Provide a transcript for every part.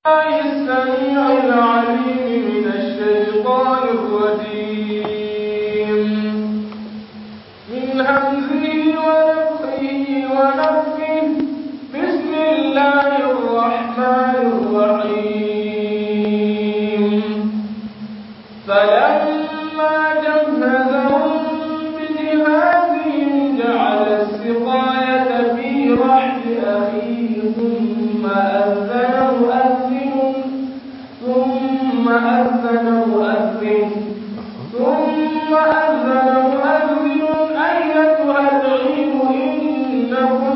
الله السميع العليم من الشيطان الرجيم من همزه ونفخه ونفخه بسم الله الرحمن الرحيم فلما جهزهم بجهازهم جعل السقاية في رحل أخيه ثم أذن مؤذن ثم أذن مؤذن ثم أذن مؤذن أيتها العير إنكم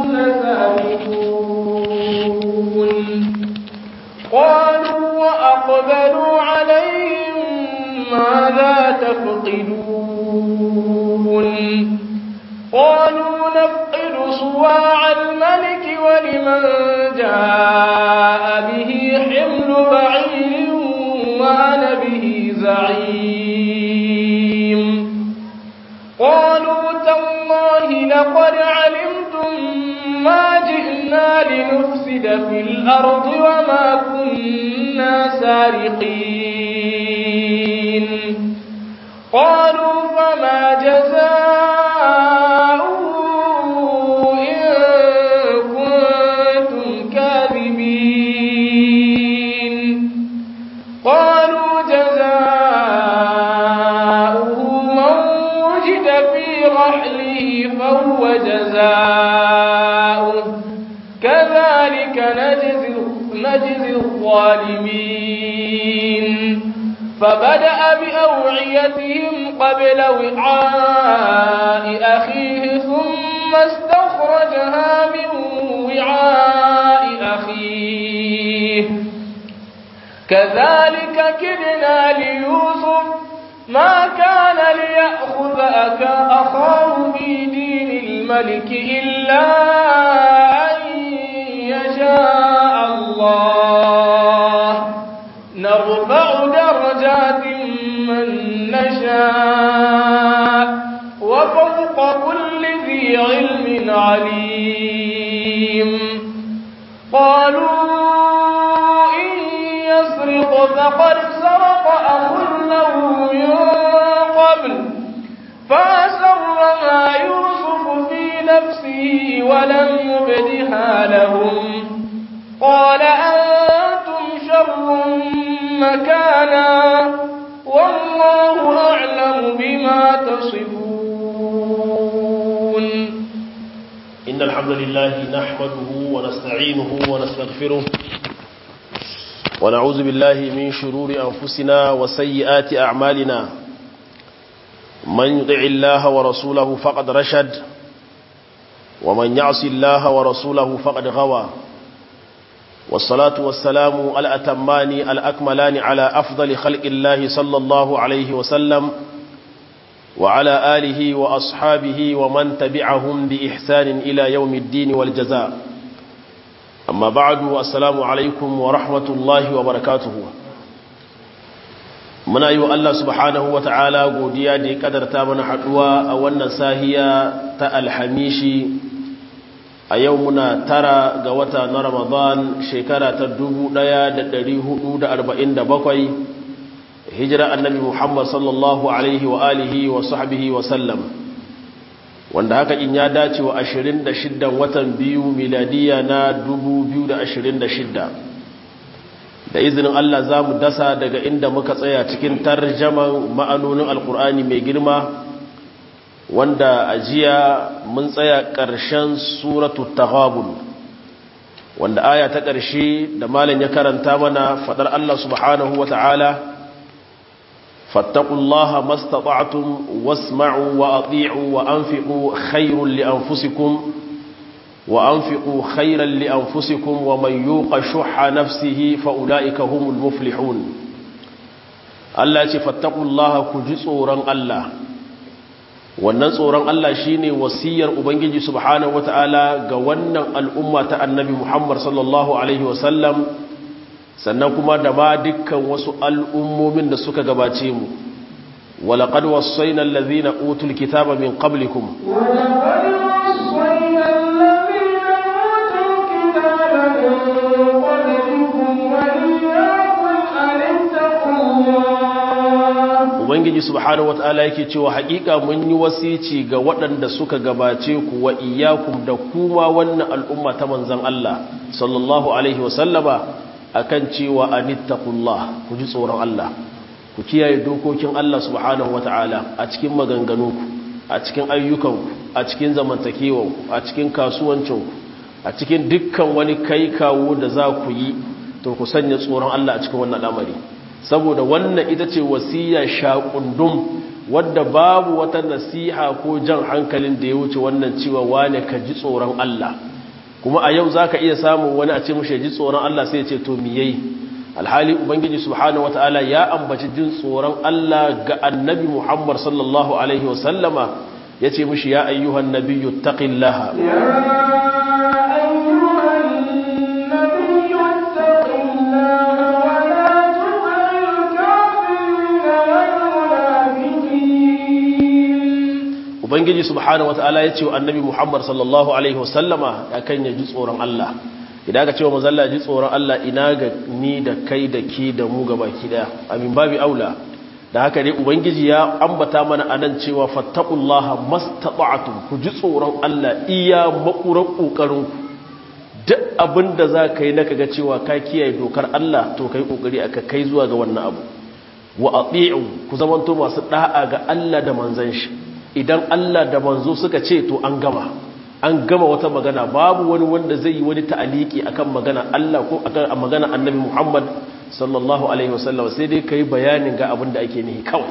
لسابقون قالوا وأقبلوا عليهم ماذا تفقدون قالوا نفقد صواع الملك ولمن جاء به حمل بعير وأنا به زعيم قالوا تالله لقد علمتم ما جئنا لنفسد في الأرض وما كنا سارقين قالوا فما جزاؤه إن كنتم كاذبين قالوا جزاؤه من وجد في رحله فهو جزاؤه كذلك نجزي نجزي الظالمين فبدأ بأوعيتهم قبل وعاء أخيه ثم استخرجها من وعاء أخيه كذلك كدنا ليوسف ما كان ليأخذ أكا أخاه في دين الملك إلا أن يشاء الله نرفع درجات من نشاء وفوق كل ذي علم عليم قالوا إن يسرق فقد سرق أخ له من قبل فأسرها يوسف في نفسه ولم يبدها لهم قال أنتم شر مكانا والله أعلم بما تصفون إن الحمد لله نحمده ونستعينه ونستغفره ونعوذ بالله من شرور أنفسنا وسيئات أعمالنا من يطع الله ورسوله فقد رشد ومن يعص الله ورسوله فقد غوى والصلاة والسلام الأتمان الأكملان على أفضل خلق الله صلى الله عليه وسلم وعلى آله وأصحابه ومن تبعهم بإحسان إلى يوم الدين والجزاء أما بعد السلام عليكم ورحمة الله وبركاته muna yi wa Allah subhanahu wa ta'ala godiya da ya kadarta mana haɗuwa a wannan sahiya ta alhamishi a yau muna tara ga wata na ramadan shekara ta 1447 hijira annabi muhammad sallallahu alaihi wa alihi wa sahbihi wa sallam wanda haka in ya dace wa 26 watan biyu miladiya na 2026 da izinin Allah za mu dasa daga inda muka tsaya cikin tarjaman ma'anonin alkur'ani mai girma wanda a jiya mun tsaya ƙarshen suratu taghabun wanda aya ta ƙarshe da malam ya karanta mana faɗar Allah subhanahu wa ta'ala fattaqullaha mastata'tum wasma'u wa ati'u wa anfiqu khairul li anfusikum وأنفقوا خيرا لأنفسكم ومن يوق شح نفسه فأولئك هم المفلحون الله فاتقوا الله كجسورا الله wannan tsoron Allah shine wasiyar ubangiji subhanahu wataala ga wannan al'umma ta annabi Muhammad sallallahu alaihi wasallam sannan kuma da ma dukkan wasu al'ummomin da suka gabace mu walaqad wassayna allazina utul kitaba min qablikum ولقد وصينا الذين أوتوا الكتاب من قبلكم subhanahu wataala yake cewa haƙiƙa mun yi wasici ga waɗanda suka gabace ku wa iyyakum da kuma wannan al'umma ta manzon Allah sallallahu alaihi wa sallama akan cewa anittaqullah ku ji tsoron Allah ku kiyaye dokokin Allah subhanahu wataala a cikin maganganunku a cikin ayyukanku a cikin zamantakewanku a cikin kasuwancinku a cikin dukkan wani kai kawo da za ku yi to ku sanya tsoron Allah a cikin wannan al'amari saboda wannan ita ce wasiya shaƙundum wadda babu wata nasiha ko jan hankalin da ya wuce wannan cewa wane ka ji tsoron Allah kuma a yau za ka iya samun wani a ce mushe ji tsoron Allah sai ce to miyai alhali ubangiji subhanahu wata'ala ya ambaci jin tsoron Allah ga annabi Muhammad sallallahu alaihi wasallama ya ce mushi ya ayyuhan nabiyyu taqillaha ubangiji subhanahu wataala ya ce wa annabi muhammad sallallahu alaihi wasallama ya kan ya ji tsoron allah idan aka ce wa mazalla ji tsoron allah ina ga ni da kai da ki da mu gaba ki daya amin babi aula da haka dai ubangiji ya ambata mana anan cewa fattaqullaha mastata'tum ku ji tsoron allah iya makuran kokarin ku duk abinda za ka yi na kaga cewa ka kiyaye dokar allah to kai kokari aka kai zuwa ga wannan abu wa ati'u ku zamanto masu da'a ga allah da manzon shi idan Allah da manzo suka ce to an gama an gama wata magana babu wani wanda zai yi wani ta'aliki akan magana Allah ko akan magana Annabi Muhammad sallallahu alaihi wasallam sai dai kai bayanin ga abin da ake nihi kawai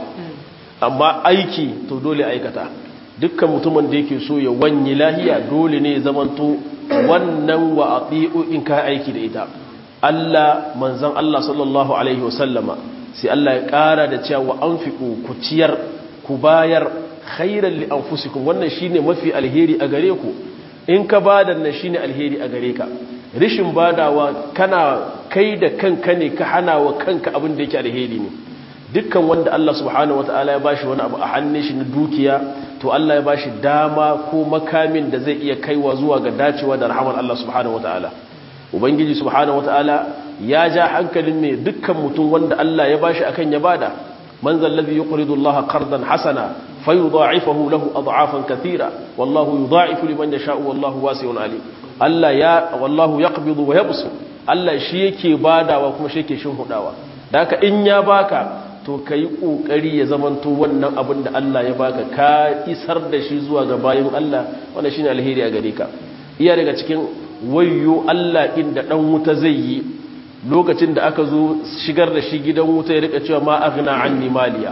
amma aiki to dole aikata dukkan mutumin da yake so ya wanye lahiya dole ne ya zamanto wannan wa ati'u in ka aiki da ita Allah manzon Allah sallallahu alaihi wasallama sai Allah ya kara da cewa anfiqu ku ciyar ku bayar khairan li anfusikum wannan shine mafi alheri a gare ku in ka bada nan shine alheri a gare ka rishin badawa kana kai da kanka ne ka hana wa kanka abin da yake alheri ne dukkan wanda Allah subhanahu wataala ya bashi wani abu a hannun shi na dukiya to Allah ya bashi dama ko makamin da zai iya kaiwa zuwa ga dacewa da rahmar Allah subhanahu wataala ubangiji subhanahu wataala ya ja hankalin ne dukkan mutum wanda Allah ya bashi akan ya bada man zallazi yuqridu Allah qardan hasana fayudha'ifahu lahu ad'afan kathira wallahu yudha'ifu liman yasha'u wallahu wasi'un alim Allah ya wallahu yaqbidu wa yabsu Allah shi yake badawa kuma shi yake shinhudawa daka in ya baka to kai kokari ya zamanto wannan abin da Allah ya baka ka isar da shi zuwa ga bayin Allah wannan shine alheri a gare ka iya daga cikin wayyo Allah inda dan wuta zai yi lokacin da aka zo shigar da shi gidan wuta ya rika cewa ma aghna anni maliya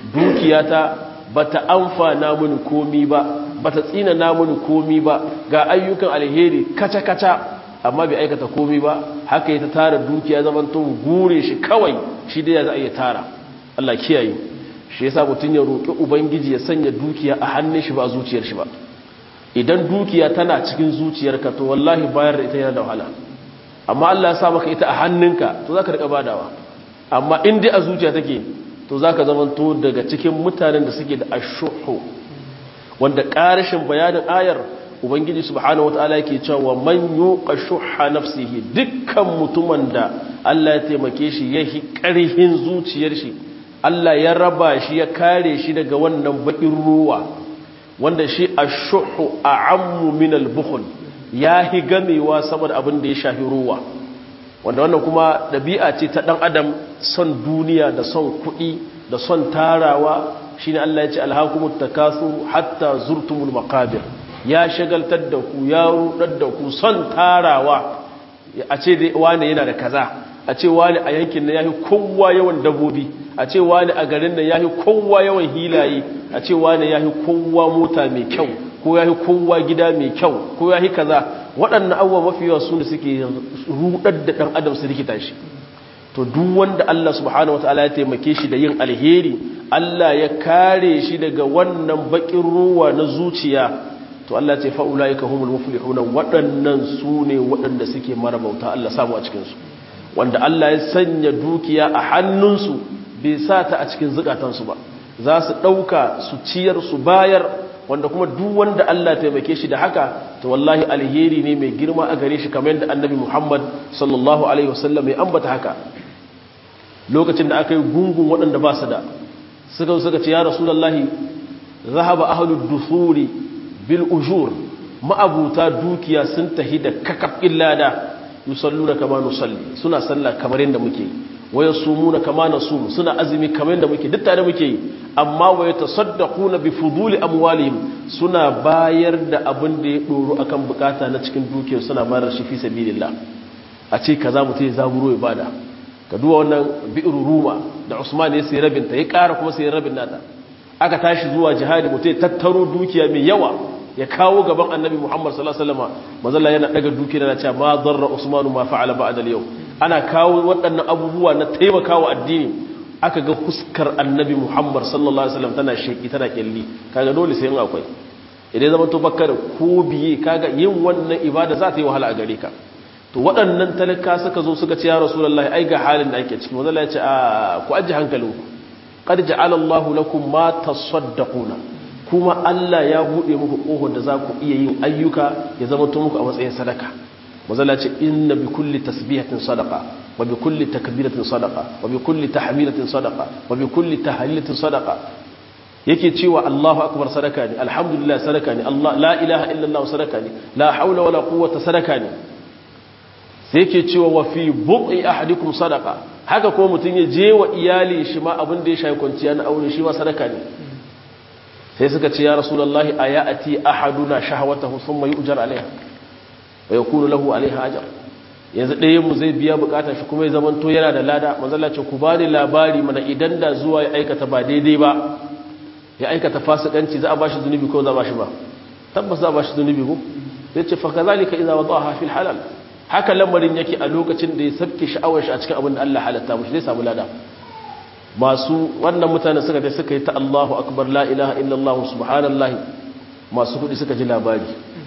dukiyata bata amfana mini komi ba bata tsina na mini komi ba ga ayyukan alheri kaca kaca amma bai aikata komi ba haka ya ta tara dukiya zaman to gure shi kawai shi dai ya za a iya tara Allah kiyaye shi yasa mutun ya roki ubangiji ya sanya dukiya a hannun shi ba zuciyar shi ba idan dukiya tana cikin zuciyarka to wallahi bayar da ita yana da wahala amma Allah ya sa maka ita a hannunka to zaka rika badawa amma in dai a zuciya take to zaka zamanto daga cikin mutanen da suke da ashuhu wanda ƙarashin bayanin ayar ubangiji subhanahu wataala yake cewa man yuqa shuhha nafsihi dukkan mutumin da Allah ya taimake shi ya hi ƙarhin zuciyar shi Allah ya raba shi ya kare shi daga wannan bakin ruwa wanda shi ashuhu a'ammu min al-bukhl ya hi gamewa saboda abin da ya shafi ruwa wanda wannan kuma ɗabi'a ce ta ɗan adam son duniya da son kuɗi da son tarawa shine Allah ya ce alhakumut takasur hatta zurtumul maqabir ya shagaltar da ku ya rudar da ku son tarawa a ce dai wani yana da kaza a ce wani a yankin nan yafi kowa yawan dabobi a ce wani a garin nan yafi kowa yawan hilaye a ce wani yafi kowa mota mai kyau ko yafi kowa gida mai kyau ko yafi kaza waɗannan abubuwa mafi yawa su ne suke rudar da ɗan adam su rikita shi to duk wanda Allah subhanahu wataala ya taimake shi da yin alheri Allah ya kare shi daga wannan bakin ruwa na zuciya to Allah ce fa ulaika humul muflihun waɗannan su ne waɗanda suke marabauta Allah samu a cikin su wanda Allah ya sanya dukiya a hannunsu bai sa ta a cikin zukatansu ba za su ɗauka su ciyar su bayar wanda kuma duk wanda Allah taimake shi da haka to wallahi alheri ne mai girma a gare shi kamar yadda annabi Muhammad sallallahu alaihi wasallam ya ambata haka lokacin da aka yi gungun waɗanda ba su da suka suka ce ya rasulullahi zahaba ahlud dusuri bil ujur ma'abuta dukiya sun tahi da kakaf illada yusalluna kama nusalli suna sallah kamar yadda muke yi waya sumuna kama nasum suna azumi kamar yadda muke duk tare muke yi amma waya tasaddaquna bi fuduli amwalihim suna bayar da abin da ya doro akan bukata na cikin dukiyar suna bayar shi fi sabilillah a ce kaza mutum ya zaburo ya bada ka duwa wannan bi'ru ruma da Usman ya sayi rabin ta ya ƙara kuma sayi rabin nata aka tashi zuwa jihadi mutum ya tattaro dukiya mai yawa ya kawo gaban annabi Muhammad sallallahu alaihi wasallam manzalla yana daga dukiya na cewa ma darra Usman ma fa'ala ba'da al-yawm ana kawo waɗannan abubuwa na taimakawa addini aka ga fuskar annabi Muhammad sallallahu alaihi wasallam tana sheki tana kyalli kaga dole sai in akwai idan zama to bakka da ko biye kaga yin wannan ibada za ta yi wahala a gare ka to waɗannan talaka suka zo suka ce ya rasulullahi ai ga halin da ake ciki manzalla ya ce a ku aji hankalinku qad ja'ala Allahu lakum ma tasaddaquna kuma Allah ya buɗe muku ƙofar da za ku iya yin ayyuka ya zama to muku a matsayin sadaka mazala ce inna bi kulli tasbihatin sadaqa wa bi kulli takbiratin sadaqa wa bi kulli tahmidatin sadaqa wa bi kulli tahlilatin sadaqa yake cewa Allahu akbar sadaka ne alhamdulillah sadaka ne Allah la ilaha illallah sadaka ne la haula wala quwwata sadaka ne sai yake cewa wa fi bu'i ahadikum sadaqa haka ko mutun ya je wa iyali shi ma abin da ya shafi kwanciya na aure shi ma sadaka ne sai suka ce ya rasulullahi ayati ahaduna shahawatahu thumma yu'jar alaiha wa yakunu lahu alaiha ajr yanzu ɗayan mu zai biya bukatar shi kuma ya zaman to yana da lada manzala ce ku bani labari mana idan da zuwa ya aikata ba daidai ba ya aikata fasikanci za a bashi zunubi ko za a bashi ba tabbas za a bashi zunubi ko sai ce fa kazalika idza wadaha fil halal haka lamarin yake a lokacin da ya sabke sha'awar shi a cikin abin da Allah halatta mushi zai samu lada masu wannan mutane suka je suka yi ta Allahu akbar la ilaha illallah subhanallahi masu kudi suka ji labari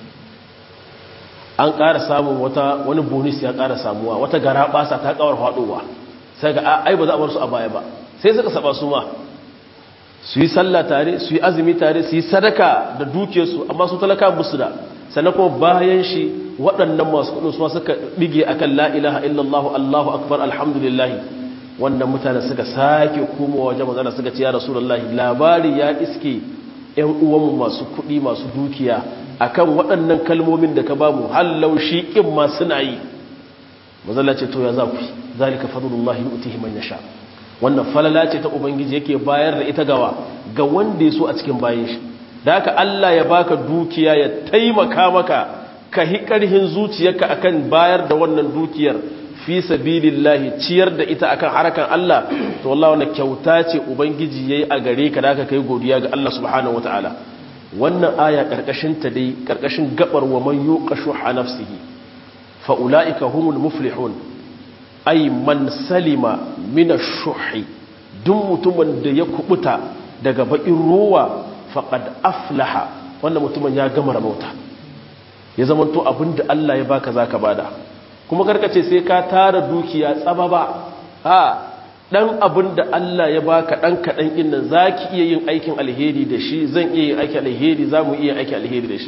an ƙara samun wata wani bonus ya ƙara samuwa wata gara basa ta kawar faɗowa sai ga ai ba za a bar su a baya ba sai suka saba su ma su yi sallah tare su yi azumi tare su yi sadaka da dukiyarsu amma su talaka musu da sannan kuma bayan shi waɗannan masu kudin su suka bige akan la ilaha illallah Allahu akbar alhamdulillah wannan mutane suka sake komowa wajen mazana suka ce ya rasulullahi labari ya iske ‘yan uwanmu masu kuɗi masu dukiya akan waɗannan kalmomin da ka bamu hallau shi ƙin ma suna yi mazala ce to ya za ku yi zalika fadlullahi yu'tihi man yasha wannan falala ce ta ubangiji yake bayar da ita gawa ga wanda ya so a cikin bayan shi da haka Allah ya baka dukiya ya taimaka maka ka hi ƙarhin zuciyarka akan bayar da wannan dukiyar fi sabilillahi ciyar da ita akan harakan Allah to wallahi wannan kyauta ce ubangiji yayi a gare ka da ka kai godiya ga Allah subhanahu wataala wannan aya karkashin ta dai karkashin gabar wa man yuqashu nafsihi fa ulaika humul muflihun ay man salima min ash-shuhi duk mutumin da ya kubuta daga bakin ruwa faqad aflaha wannan mutumin ya gama rabauta ya zamanto abinda Allah ya baka zaka bada kuma karkace sai ka tara dukiya tsaba ba ha dan abin da Allah ya baka dan kadan din nan zaki iya yin aikin alheri da shi zan iya yin aikin alheri zamu iya aikin alheri da shi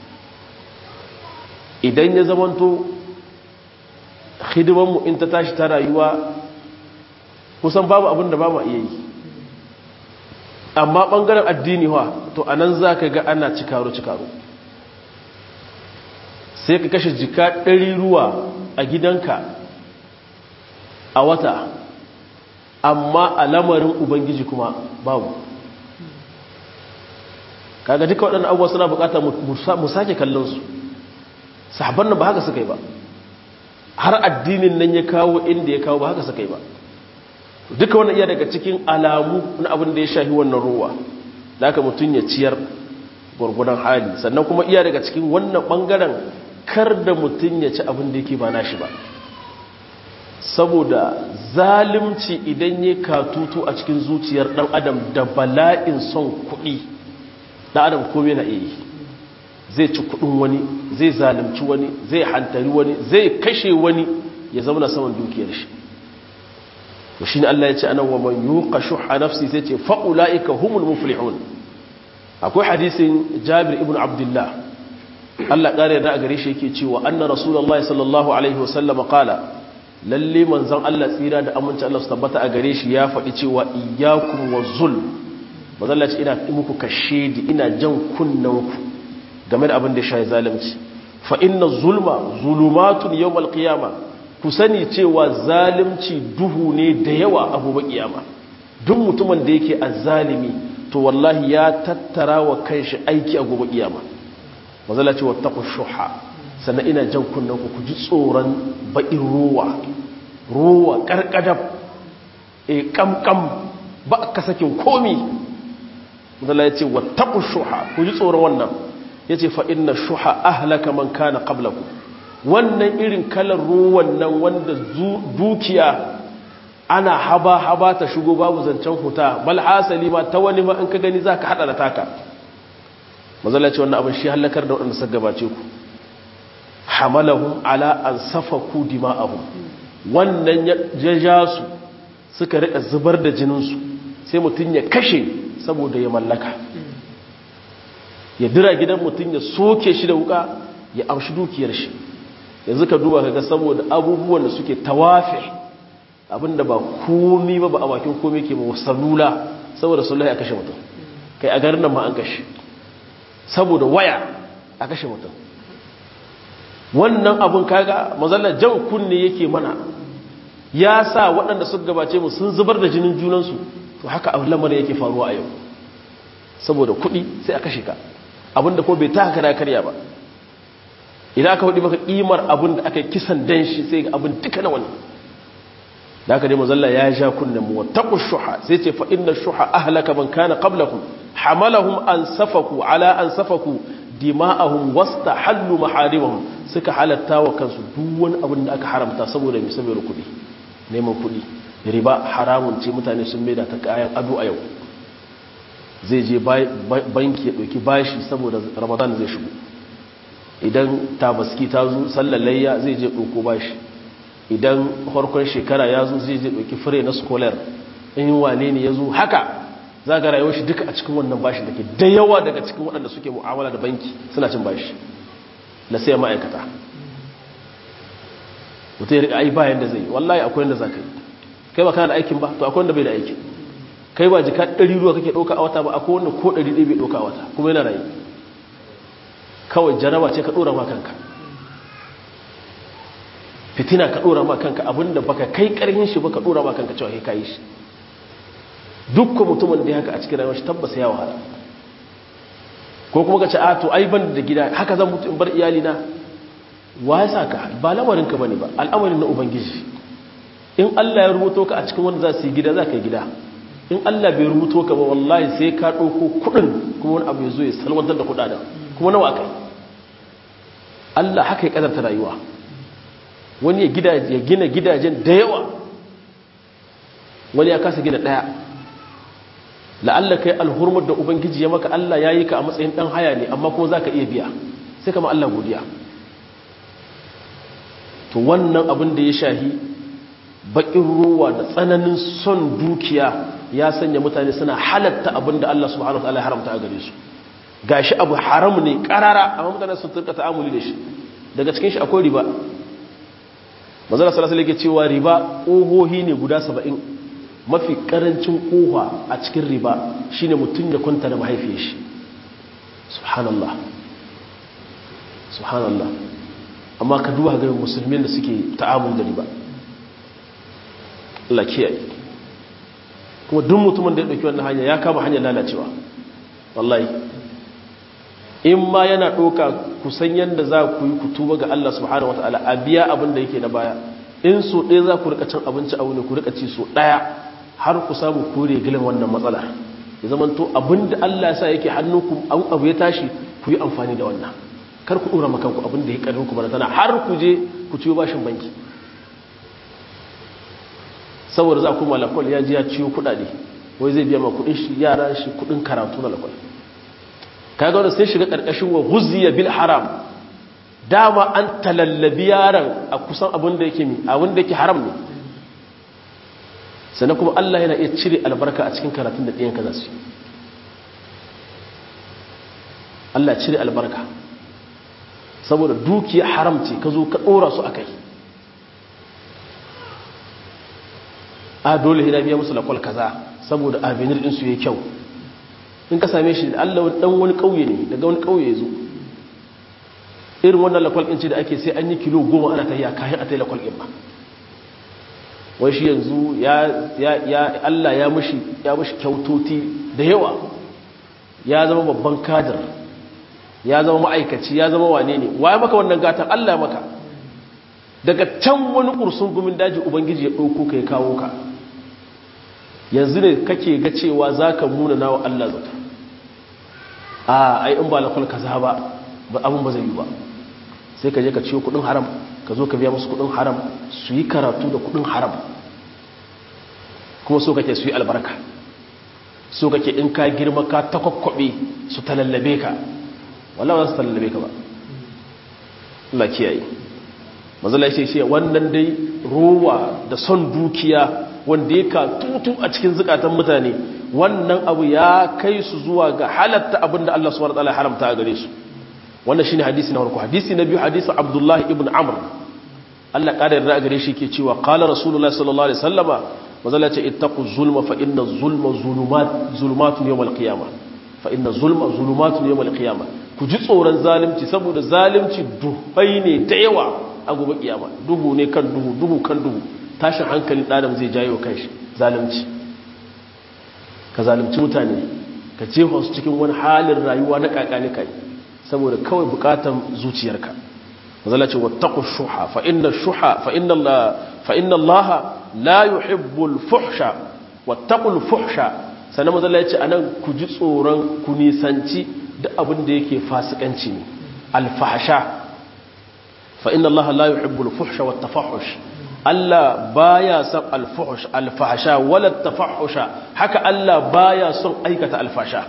idan ya zamanto hidiman mu in ta tashi ta rayuwa kusan babu abin da ba mu iya yi amma bangaren addini wa to anan zaka ga ana cikaro cikaro sai ka kashe jika ɗari ruwa a gidanka a wata amma a lamarin ubangiji kuma babu kaga duka waɗannan abubuwa suna bukata mu sake kallonsu sahabban nan ba haka suka yi ba har addinin nan ya kawo inda ya kawo ba haka suka yi ba duka wannan iya daga cikin alamu na abin da ya shahi wannan ruwa da aka mutum ya ciyar gwargwadon hali sannan kuma iya daga cikin wannan ɓangaren kar da mutum ya ci abin da yake ba nashi ba saboda zalimci idan ya katutu a cikin zuciyar dan adam da bala'in son kuɗi dan adam kome na iya zai ci kuɗin wani zai zalimci wani zai hantari wani zai kashe wani ya zama saman dukiyar shi to shine Allah ya ce anan wa man yuqa shuha nafsi sai ce fa ulaika humul muflihun akwai hadisin Jabir ibn Abdullah Allah ƙara yarda a gare shi yake cewa anna rasulullahi sallallahu alaihi wasallam qala lalle manzon Allah tsira da aminci Allah su tabbata a gare shi ya faɗi cewa iyyakum wa zulm manzon Allah ce ina muku kashedi ina jan kunnanku game da abin da shi zalunci fa inna zulma zulumatun yawmal qiyama ku sani cewa zalunci duhu ne da yawa a gobe kiyama duk mutumin da yake azzalimi to wallahi ya tattara wa kanshi aiki a gobe kiyama manzon Allah ce wattaqu shuha sannan ina jan kunnen ku ji tsoron baƙin ruwa ruwa ƙarƙadab e ƙamƙam ba ka sakin komi zala ya ce wataƙun shuha ku ji tsoron wannan ya ce fa'in na shuha ahlaka man kana ƙablaku wannan irin kalar ruwan nan wanda dukiya ana haba-haba ta shigo babu zancen huta bal hasali ma ta wani ma in ka gani za ka haɗa da taka mazala ce wannan abin shi hallakar da waɗanda suka gabace ku hamalahum ala an safaku dima'ahum wannan ya ja su suka rika zubar da jininsu sai mutum ya kashe saboda ya mallaka ya dira gidan mutum ya soke shi da wuka ya amshi dukiyar shi yanzu ka duba kaga saboda abubuwan da suke tawafe abinda ba komi ba ba a bakin komi ke ba salula saboda salula ya kashe mutum kai a garin nan ma an kashe saboda waya a kashe mutum wannan abun kaga mazallar jan kunne yake mana ya sa waɗanda suka gabace mu sun zubar da jinin junansu to haka abu lamarin yake faruwa a yau saboda kuɗi sai a kashe ka abinda ko bai taka da karya ba idan aka hudu maka ƙimar abin da aka kisan dan shi sai ga abin duka na wani da aka dai mazalla ya ja kunnen mu wattaqu shuha sai ce fa inna shuha ahlaka man kana qablakum hamalahum an safaku ala an safaku dima'ahum wastahallu maharimahum suka halatta wa kansu duk wani abin da aka haramta saboda mai saboda kuɗi neman kuɗi riba haramun ce mutane sun maida ta kayan ado a yau zai je banki ya ɗauki bashi saboda ramadan zai shigo idan tabaski ta zo sallalayya zai je ɗauko bashi idan harkon shekara ya zo zai je ɗauki fure na scholar in wane ne ya zo haka za ga rayuwar shi duka a cikin wannan bashi da ke da yawa daga cikin waɗanda suke mu'amala da banki suna cin bashi na sai ma'aikata mutum ya riƙa ai bayan da zai yi wallahi akwai wanda za ka yi kai ba kana da aikin ba to akwai wanda bai da aikin kai ba jika ɗari ruwa kake ɗauka a wata ba akwai wanda ko ɗari ɗaya bai ɗauka a wata kuma yana rayu kawai jaraba ce ka ɗora ma kanka fitina ka ɗora ma kanka abinda baka kai ƙarhin shi ba ka ɗora ma kanka cewa kai kayi shi dukkan mutumin da ya haka a cikin rayuwar shi tabbas ya wahala ko kuma ka ce a to ai ban da gida haka zan mutu in bar iyali na wa ya saka ba lamarin ka bane ba al'amarin na ubangiji in Allah ya rubuto ka a cikin wanda za su yi gida za ka yi gida in Allah bai rubuto ka ba wallahi sai ka ɗauko kuɗin kuma wani abu ya zo ya salwantar da kuɗaɗen kuma nawa kai Allah haka ya ƙazanta rayuwa wani ya gina gidajen da yawa wani ya kasa gina ɗaya la'alla kai alhurmar da ubangiji ya maka Allah ya yi ka a matsayin ɗan haya ne amma kuma za ka iya biya sai kama Allah godiya to wannan abin da ya shahi baƙin ruwa da tsananin son dukiya ya sanya mutane suna halatta abin da Allah subhanahu wa ta'ala ya haramta a gare su gashi abu haram ne karara amma mutane sun turka ta'amuli da shi daga cikin shi akwai riba manzala sallallahu alaihi wasallam cewa riba ƙohohi ne guda saba'in mafi karancin ƙoha a cikin riba shine mutum ya kwanta da mahaifiyar shi subhanallah subhanallah amma ka duba ga musulmin da suke ta'amul da riba Allah kiyaye kuma duk mutumin da ya dauki wannan hanya ya kama hanyar lalacewa wallahi in ma yana ɗauka kusan yadda za ku yi ku tuba ga Allah subhanahu wata'ala a biya abin da yake na baya in so ɗaya za ku rika cin abinci a wuni ku rika ci so ɗaya har ku samu kore gilin wannan matsalar ya zama to abin da Allah sa yake hannu ku an abu ya tashi ku yi amfani da wannan kar ku ɗora makanku abin da ya ƙarfin ku bana tana har ku je ku ciyo bashin banki saboda za ku malakol ya ji ya ciyo kuɗaɗe wai zai biya ma kuɗin shi yara shi kuɗin karatu na lakwal kaga wanda sai shiga ƙarƙashin wa huziya bil haram dama an talallabi yaran a kusan abin da yake mi abin da yake haram ne sannan kuma Allah yana iya cire albarka a cikin karatun da ɗiyanka za su yi Allah cire albarka saboda dukiya haram ce ka zo ka ɗora su a kai a dole hina biya musu lakwal kaza saboda avenir ɗinsu ya kyau in ka same shi allah dan wani ƙauye ne daga wani ƙauye zo irin wannan lakwal ɗin ce da ake sai an yi kilo goma ana tafiya kayan a ta yi lakwal ɗin ba wai shi yanzu ya allah ya mushi ya mushi kyautoti da yawa ya zama babban kadar ya zama ma'aikaci ya zama wane ne waye maka wannan gatan allah ya maka daga can wani ƙursun gumin daji ubangiji ya ɗauko ka ya kawo ka yanzu ne kake ga cewa za ka muna na wa Allah zata a ai in ba lakwal kaza ba ba abin ba zai yi ba sai ka je ka ciyo kudin haram ka zo ka biya musu kudin haram su yi karatu da kudin haram kuma so kake su yi albarka so kake in ka girma ka takwakwabe su talallabe ka wallawa za su talallabe ka ba Allah kiyaye mazala shi ce wannan dai rowa da son dukiya wanda ya ka tutu a cikin zukatan mutane wannan abu ya kai su zuwa ga halatta abinda Allah subhanahu wataala ya haramta a gare su wannan shine hadisi na farko hadisi na biyu hadisi Abdullah ibn Amr Allah kada yarda a gare shi ke cewa qala rasulullahi sallallahu alaihi wasallama mazala ce ittaqu zulma fa inna zulma zulumat zulumatun yawm al-qiyamah fa inna zulma zulumatun yawm al-qiyamah ku ji tsoron zalunci saboda zalunci duhai ne da yawa a gobe kiyama duhu ne kan duhu duhu kan duhu tashin hankalin ɗadam zai jayo kan shi zalunci ka zalunci mutane ka jefa su cikin wani halin rayuwa na kakani kai saboda kawai bukatan zuciyarka mazala ce wattaqu shuha fa inna shuha fa inna Allah fa inna Allah la yuhibbu al-fuhsha wattaqu al-fuhsha sanan mazala yace anan ku ji tsoron ku nisanci duk abin da yake fasikanci ne al-fahsha fa inna Allah la yuhibbu al-fuhsha wat-tafahhush Allah baya son al-fuhsh al-fahsha wala tafahusha haka Allah baya son aikata al-fahsha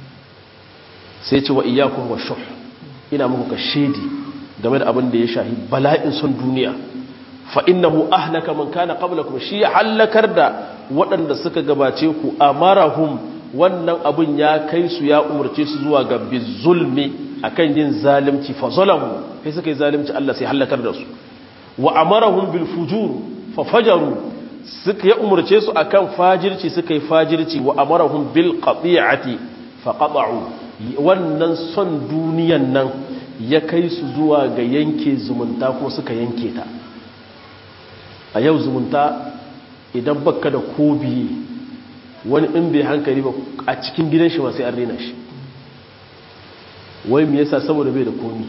sai ce wa iyyakum washuh ina muku ka shedi game da abin da ya shahi bala'in son duniya fa innahu ahlaka man kana qablakum shi halakar da waɗanda suka gabace ku amarahum wannan abin ya kai su ya umarce su zuwa ga bizulmi akan yin zalimci fa zalamu sai suka yi zalimci Allah sai halakar da su wa amarahum bil fujur fa fajaru suka ya umarce su akan fajirci suka yi fajirci wa amarahum bil qati'ati fa qata'u wannan son duniyan nan ya kai su zuwa ga yanke zumunta ko suka yanke ta a yau zumunta idan baka da kobi wani in bai hankali ba a cikin gidan shi ma sai an rena shi wai me yasa saboda bai da komi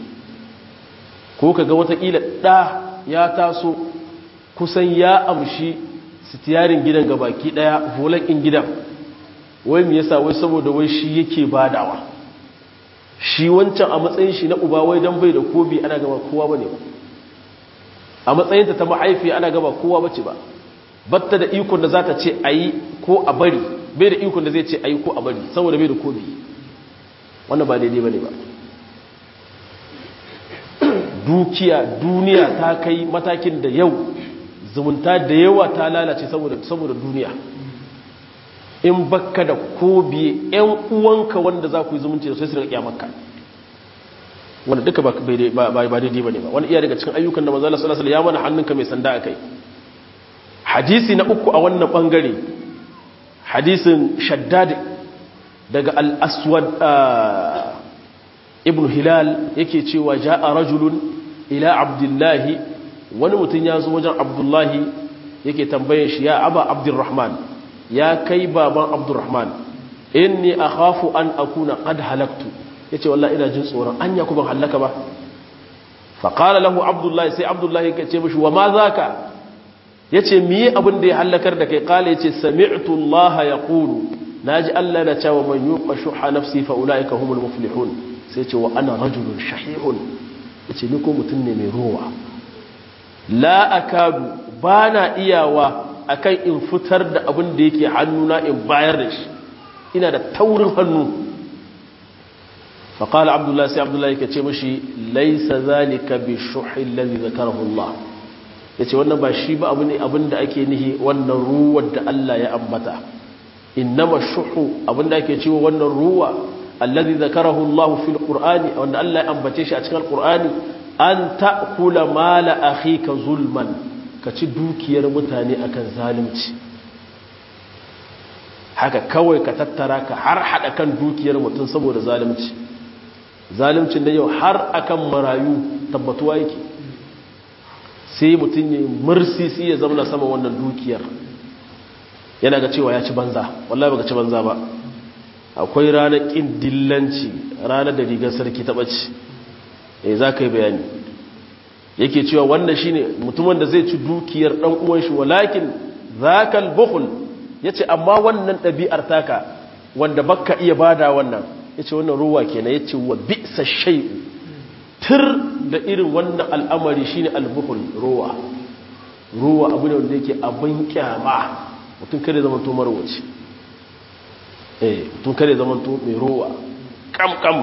ko kaga watakila ɗa ya taso kusan ya amshi sitiyarin gidan gabaki ɗaya volakin gidan wai me yasa wai saboda wai shi yake badawa shi wancan a matsayin shi na uba wai dan bai da kobi ana gaba kowa bane ba a matsayinta ta mahaifi ana gaba kowa bace ba batta da ikon da za ta ce ayi ko a bari bai da ikon da zai ce ayi ko a bari saboda bai da kobi wannan ba daidai bane ba dukiya duniya ta kai matakin da yau zumunta da yawa ta lalace saboda saboda duniya in bakka da kobi yan uwanka wanda za ku yi zumunci da sai su rika maka wanda duka ba daidai ba ne ba wani iya daga cikin ayyukan da manzo Allah sallallahu alaihi wasallam ya mana hannunka mai sanda akai hadisi na uku a wannan bangare hadisin shaddad daga al-aswad ibn hilal yake cewa ja'a rajulun ila abdullahi wani mutum ya zo wajen abdullahi yake tambaye shi ya aba abdurrahman ya kai baban abdurrahman inni akhafu an akuna qad halaktu yace wallahi ina jin tsoron anya ku ban halaka ba fa qala lahu abdullahi sai abdullahi yake ce mishi wa ma zaka yace miye abin da ya halakar da kai qala yace sami'tu allaha yaqulu naji allah na cewa man yuqa shuha nafsi fa ulaika humul muflihun sai ce wa ana rajulun shahihun ya ce ni ko mutum ne mai rowa la akadu ba na iyawa akan in fitar da abin da yake hannuna in bayar da shi ina da taurin hannu faƙala abdullahi sai abdullahi ka ce mashi laisa zalika bi shuhin lalzi zakarahu Allah ya ce wannan ba shi ba abu ne abin da ake nihi wannan ruwar da Allah ya ambata innama shuhu abin da ake cewa wannan ruwa الذي ذكره الله في القرآن وأن الله أنبتش أتكى القرآن أن تأكل مال أخيك ظلما كتدوك يرمتاني أكن ظالمت haka kawai ka tattara ka har hada kan dukiyar mutum saboda zalunci zaluncin da yau har akan marayu tabbatuwa yake sai mutum ya mursi sai ya zama sama wannan dukiyar yana ga cewa ya ci banza wallahi baka ci banza ba akwai ranar kin dillanci ranar da rigar sarki ta ɓace eh za ka yi bayani yake cewa wannan shine mutumin da zai ci dukiyar dan uwan shi walakin zakal bukhl yace amma wannan ɗabi'ar taka wanda baka iya bada wannan yace wannan ruwa kenan yace wa bi'sa shay'u tir da irin wannan al'amari shine al-bukhl ruwa ruwa abu ne wanda yake abin kyama mutum kare zaman to marwaci eh mutum kare zaman to mai ruwa kam kam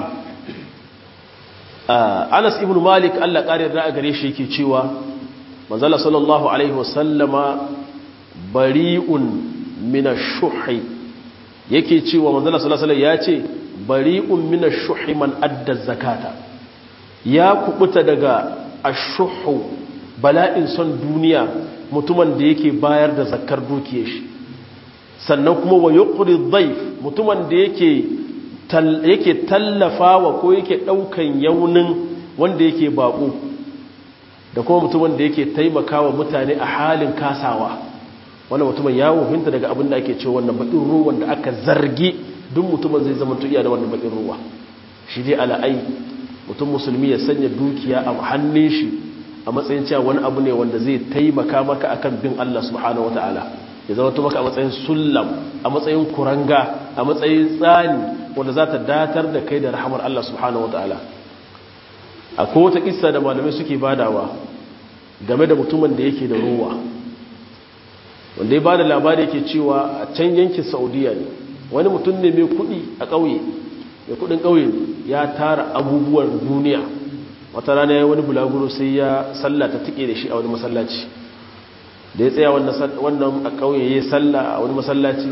Anas ibn Malik Allah kare da gare shi yake cewa manzala sallallahu alaihi wasallama bari'un min ash-shuhi yake cewa manzala sallallahu alaihi ya ce bari'un min ash-shuhi man adda zakata ya kubuta daga ash-shuhu bala'in son duniya mutumin da yake bayar da zakkar dukiyar shi sannan kuma wa yuqri dhayf mutumin da yake yake tallafawa ko yake daukan yaunin wanda yake bako da kuma mutumin da yake taimakawa mutane a halin kasawa wannan mutumin ya wuhinta daga abin da ake cewa wannan bakin ruwan da aka zargi duk mutumin zai zama tuiya da wannan bakin ruwa shi dai ala'ai mutum musulmi ya sanya dukiya a hannun shi a matsayin cewa wani abu ne wanda zai taimaka maka akan bin Allah subhanahu wataala ya zama to maka a matsayin sullam a matsayin kuranga a matsayin tsani wanda za ta datar da kai da rahamar Allah subhanahu wataala akwai wata kissa da malamai suke badawa game da mutumin da yake da ruwa wanda ya bada labari yake cewa a can yankin saudiya ne wani mutum ne mai kudi a ƙauye mai kudin ƙauye ya tara abubuwan duniya wata rana ya wani bulaguro sai ya sallata tike da shi a wani masallaci da ya tsaya wannan a ƙauye ya yi salla a wani masallaci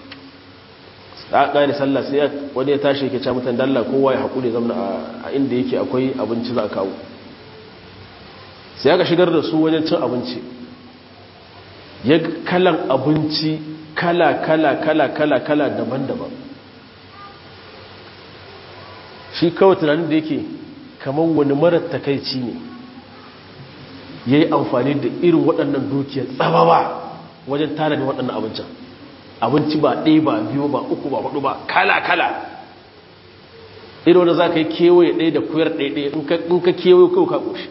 a ƙari sallah sai wani ya tashi yake ce mutan dalla kowa ya haƙuri zamana a inda yake akwai abinci za a kawo sai aka shigar da su wajen cin abinci ya kalan abinci kala kala kala kala kala daban-daban shi kawai tunanin da yake kamar wani marar takaici ne ya yi amfani da irin waɗannan dukiyar tsababa wajen tara da waɗannan abincin abinci ba ɗaya ba biyu ba uku ba hudu ba kala-kala irin wanda za ka yi kewaye ɗaya da kuyar ɗaya in ka kewaye kawai ka ƙoshi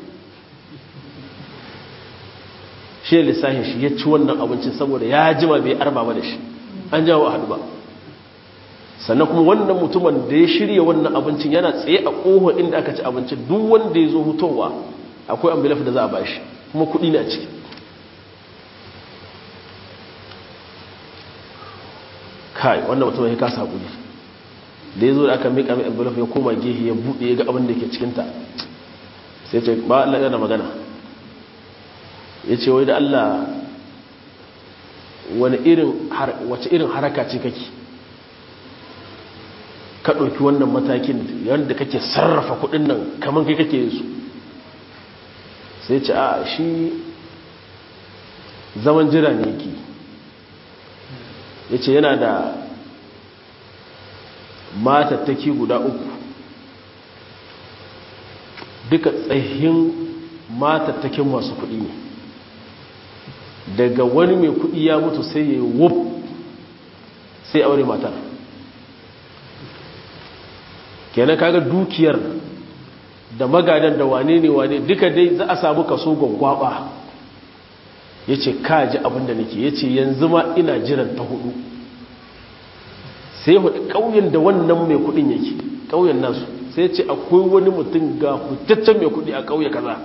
shi lissahin shi ya ci wannan abincin saboda ya jima bai arba ba da shi an jawo a haɗu ba sannan kuma wannan mutumin da ya shirya wannan abincin yana tsaye a ƙohon inda aka ci abincin duk wanda ya zo hutowa akwai ambilaf da za a bashi kuma kuɗi na ciki kai wannan mutum ya kasa hakuri da ya zo da aka mika mai envelope ya koma gehe ya buɗe ya ga abin da ke cikinta sai ce ba Allah yana magana ya ce wai da Allah wani irin wace irin haraka ce kake ka ɗauki wannan matakin yadda kake sarrafa kuɗin nan kamar kai kake yin su sai ce a shi zaman jira ne yake ya ce yana da matattaki guda uku duka tsayin matattakin masu kuɗi ne daga wani mai kuɗi ya mutu sai ya yi wuf sai aure matar kenan kaga dukiyar da magadan da wane ne wane duka dai za a samu kaso gwaggwaba ya ce kaji abinda nake ya ce yanzu ma ina jiran ta hudu sai hudu ƙauyen da wannan mai kudin yake ƙauyen nasu sai ce akwai wani mutum ga hutaccen mai kudi a ƙauye kaza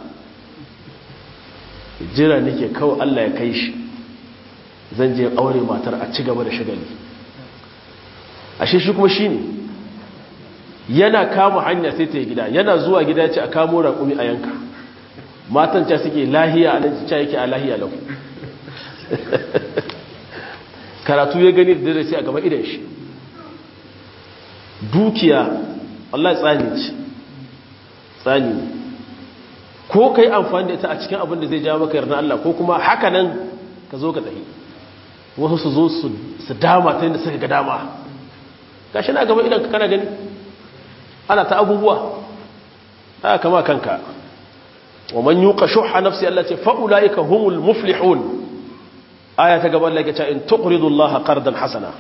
jira nake kawai allah ya kai shi zan je aure matar a ci gaba da shagali ashe shi kuma shi ne yana kama hanya sai ta yi gida yana zuwa gida ce a kamo raƙumi a yanka matan ca suke lahiya a nan ca yake a lahiya lau karatu ya gani da dare sai a gaba idan shi dukiya Allah tsani ce tsani ne ko ka yi amfani da ita a cikin abin da zai jawo maka yarda Allah ko kuma haka nan ka zo ka tafi wasu su zo su dama ta yadda suka ga dama gashi na gaba idan kana gani ana ta abubuwa haka kama kanka wa man yuqa shuhha nafsi Allah ce fa ulaika humul muflihun aya ta gaba Allah ya ce in tuqridu Allah qardan hasana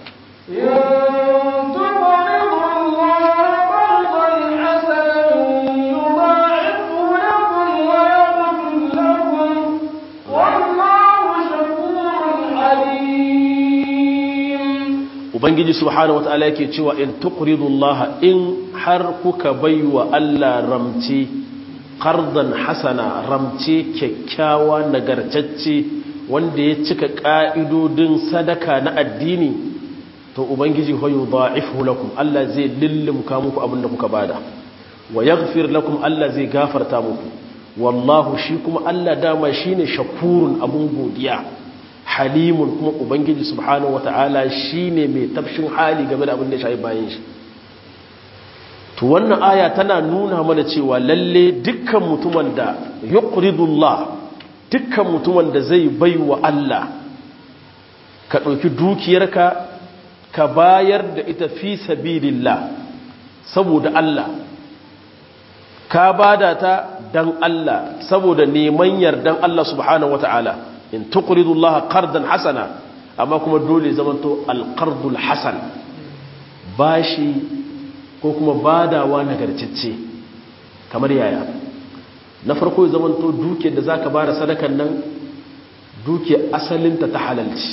ubangiji subhanahu wataala yake cewa in tuqridu Allah in har kuka baiwa Allah ramce qardan hasana ramce kyakkyawa nagartacce wanda ya cika ka'idodin sadaka na addini to ubangiji hoyo da'ifu lakum Allah zai lillimka muku abinda kuka bada wa yaghfir lakum Allah zai gafarta muku wallahu shi kuma Allah dama shine shakurun abun godiya halimun kuma ubangiji subhanahu wata'ala shine mai tafshin hali game da abin da shayi bayan shi to wannan aya tana nuna mana cewa lalle dukkan mutumin da yuqridullah dukkan mutumin da zai baiwa Allah ka ɗauki dukiyarka ka bayar da ita fi sabilillah saboda Allah ka bada ta dan Allah saboda neman yardan Allah subhanahu wata'ala in tuqridu Allah qardan hasana amma kuma dole zamanto alqardul hasan bashi ko kuma badawa nagarcicce kamar yaya na farko zamanto duke da zaka bada sadakan nan duke asalinta ta halalci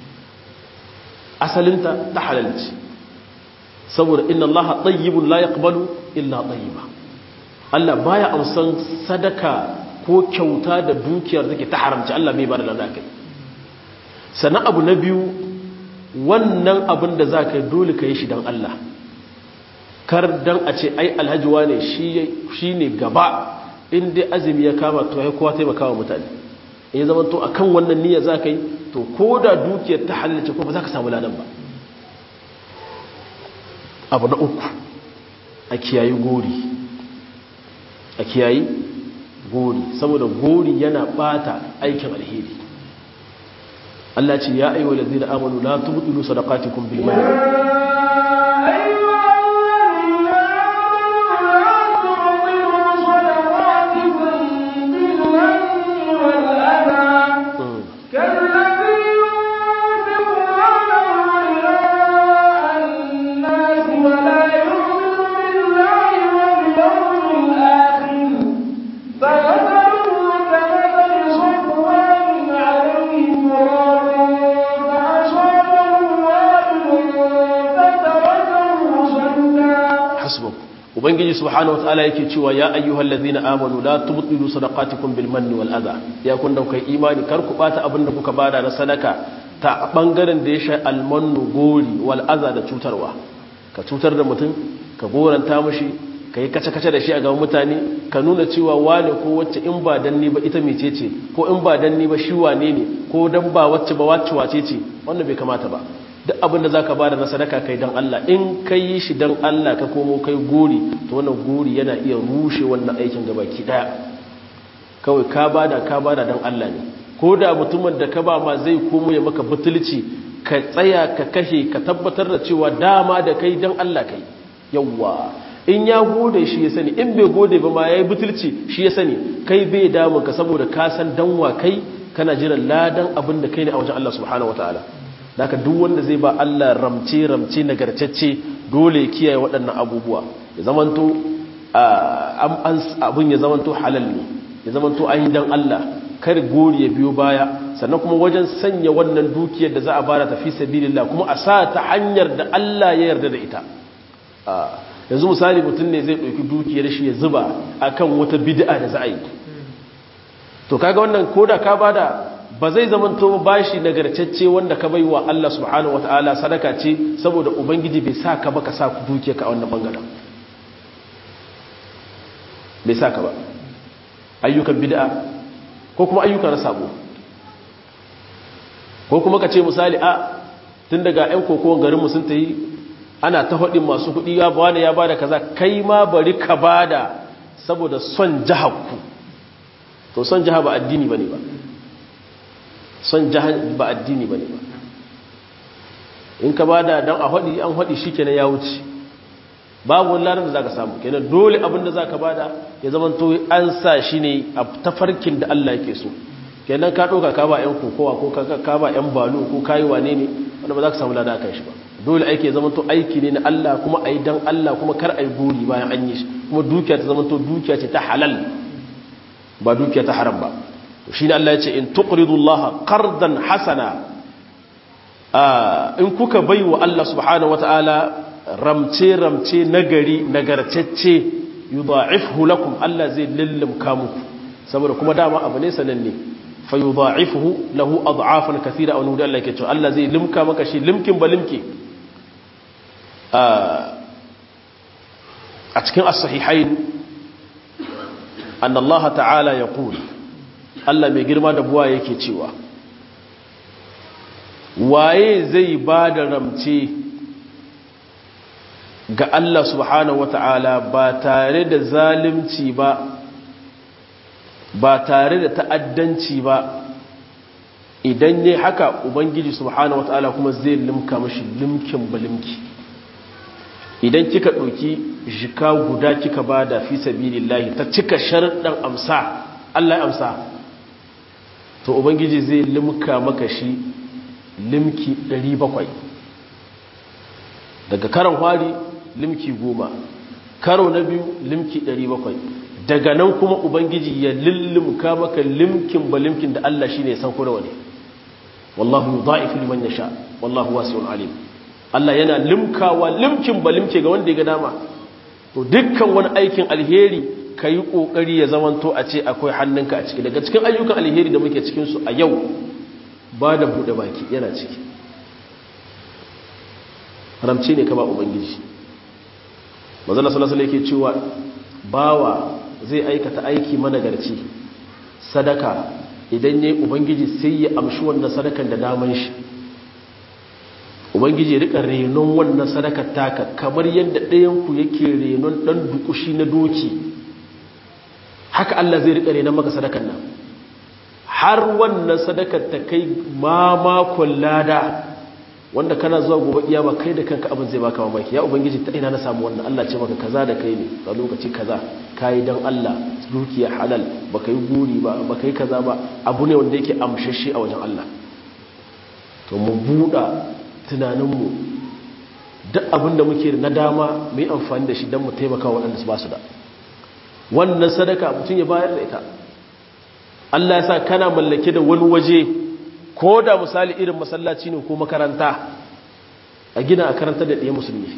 asalinta ta halalci saboda inna Allah tayyibun la yaqbalu illa tayyiba Allah baya amsan sadaka ko kyauta da dukiyar take ta haramci Allah bai bada lada kai sannan abu na biyu wannan abin da za ka yi dole ka yi shi don Allah kar don a ce ai alhaji wane shi ne gaba inda azumi ya kama to ya kowa taimaka wa mutane in zama to a kan wannan niyyar za ka yi to ko da dukiyar ta halarci ko ba za ka samu ladan ba abu na uku a kiyayi gori a kiyayi gori saboda gori yana bata aikin alheri Allah ce ya ayyuhal ladzina amanu la tubtilu sadaqatikum bil manni ubangiji subhanahu wataala yake cewa ya ayyuhal ladzina amanu la tubtilu sadaqatikum bil manni wal adha ya kun daukai imani kar ku bata abinda kuka bada na sadaka ta bangaren da ya sha al mannu gori wal adha da cutarwa ka cutar da mutum ka goranta mishi ka yi kace kace da shi a gaban mutane ka nuna cewa wane ko wacce in ba dan ni ba ita mecece ko in ba dan ni ba shi wane ne ko dan ba wacce ba wacce wace ce wannan bai kamata ba duk abin da za ka bada na sadaka kai don Allah in ka yi shi don Allah ka komo kai gori to wannan gori yana iya rushe wannan aikin gaba ki daya kawai ka bada ka bada don Allah ne ko da mutumin da ka ba ma zai komo ya maka butulci ka tsaya ka kashe ka tabbatar da cewa dama da kai don Allah kai yawwa in ya gode shi ya sani in bai gode ba ma ya yi butulci shi ya sani kai bai damun ka saboda ka san danwa kai kana jiran ladan abin da kai ne a wajen Allah subhanahu wataala daga duk wanda zai ba Allah ramce ramce nagartacce dole ya kiyaye waɗannan abubuwa ya zamanto abin ya zamanto halal ne ya zamanto an yi dan Allah kar gori ya biyo baya sannan kuma wajen sanya wannan dukiyar da za a bara tafi sabilillah kuma a sa ta hanyar da Allah ya yarda da ita yanzu misali mutum ne zai ɗauki dukiyar shi ya zuba akan wata bid'a da za a yi to kaga wannan koda ka bada ba zai zamanto bashi nagartacce wanda ka bai wa Allah subhanahu wataala sadaka ce saboda ubangiji bai sa ka ba ka sa dukiyarka a wannan bangaren bai sa ka ba ayyukan bid'a ko kuma ayyuka na sabo ko kuma ka ce misali a tun daga 'yan kokowar garinmu sun ta yi ana ta haɗin masu kuɗi ya ba ya ba da kaza kai ma bari ka ba da saboda son jihakku to son jiha ba addini ba ne ba son jiha ba addini ba ne ba in ka bada dan a hadi an hadi shikenan ya wuce babu wani ladan da zaka samu kenan dole abin da zaka bada ya zama to an sa shi ne a tafarkin da Allah yake so kenan ka doka ka ba yan kokowa ko ka ba yan balo ko kai wane ne wanda ba za ka samu lada kan shi ba dole aiki ya zama to aiki ne na Allah kuma ayi dan Allah kuma kar ayi gori bayan an yi shi kuma dukiya ta zama to dukiya ce ta halal ba dukiya ta haram ba shine Allah ya ce in tuqridu Allah qardan hasana in kuka baiwa Allah subhanahu wataala ramce ramce nagari nagarcecce yudha'ifhu lakum Allah zai lillimka muku saboda kuma dama abu ne sananne fa yudha'ifhu lahu ad'afan kathira aw nuda Allah yake cewa Allah zai limka maka shi limkin ba limki a cikin as-sahihain anna Allah ta'ala yaqul Allah mai girma da buwa yake cewa waye zai ba da ramce ga Allah subhanahu wata'ala ba tare da zalimci ba ba tare da ta'addanci ba idan ne haka ubangiji subhanahu wata'ala kuma zai limka mashi limkin balimki idan kika ɗauki jika guda kika ba da fi sabilillahi ta cika sharaɗin amsa Allah ya amsa to ubangiji zai limka maka shi limki 700 daga karan hwari limki goma karo na biyu limki 700 daga nan kuma ubangiji ya lillimka maka limkin ba limkin da Allah shine ya san ko nawa ne wallahu yudha'ifu liman yasha wallahu wasi'un alim Allah yana limkawa limkin ba limke ga wanda ya ga dama to dukkan wani aikin alheri kayi kokari ya zamanto a ce akwai hannunka a ciki daga cikin ayyukan alheri da muke cikin su a yau ba da bude baki yana ciki haramci ne ka ba ubangiji mazala salasala yake cewa bawa zai aikata aiki managarci sadaka idan ya yi ubangiji sai ya amshi wannan sadakan da daman shi ubangiji ya rika renon wannan sadakar taka kamar yadda ɗayanku yake renon ɗan dukushi na doki haka Allah zai rika renon maka sadakan nan har wannan sadakar ta kai mamakon lada wanda kana zuwa gobe iya ba kai da kanka abin zai baka mamaki ya ubangiji ta ina na samu wannan Allah ce maka kaza da kai ne a lokaci kaza kai dan Allah dukiya halal baka yi guri ba baka yi kaza ba abu ne wanda yake amshashe a wajen Allah to mu buɗa tunaninmu duk abin da muke na dama mu yi amfani da shi don mu taimaka waɗanda su ba su da wannan sadaka mutum ya bayar da ita Allah ya sa kana mallake da wani waje ko da misali irin masallaci ne ko makaranta a gina a karanta da ɗaya musulmi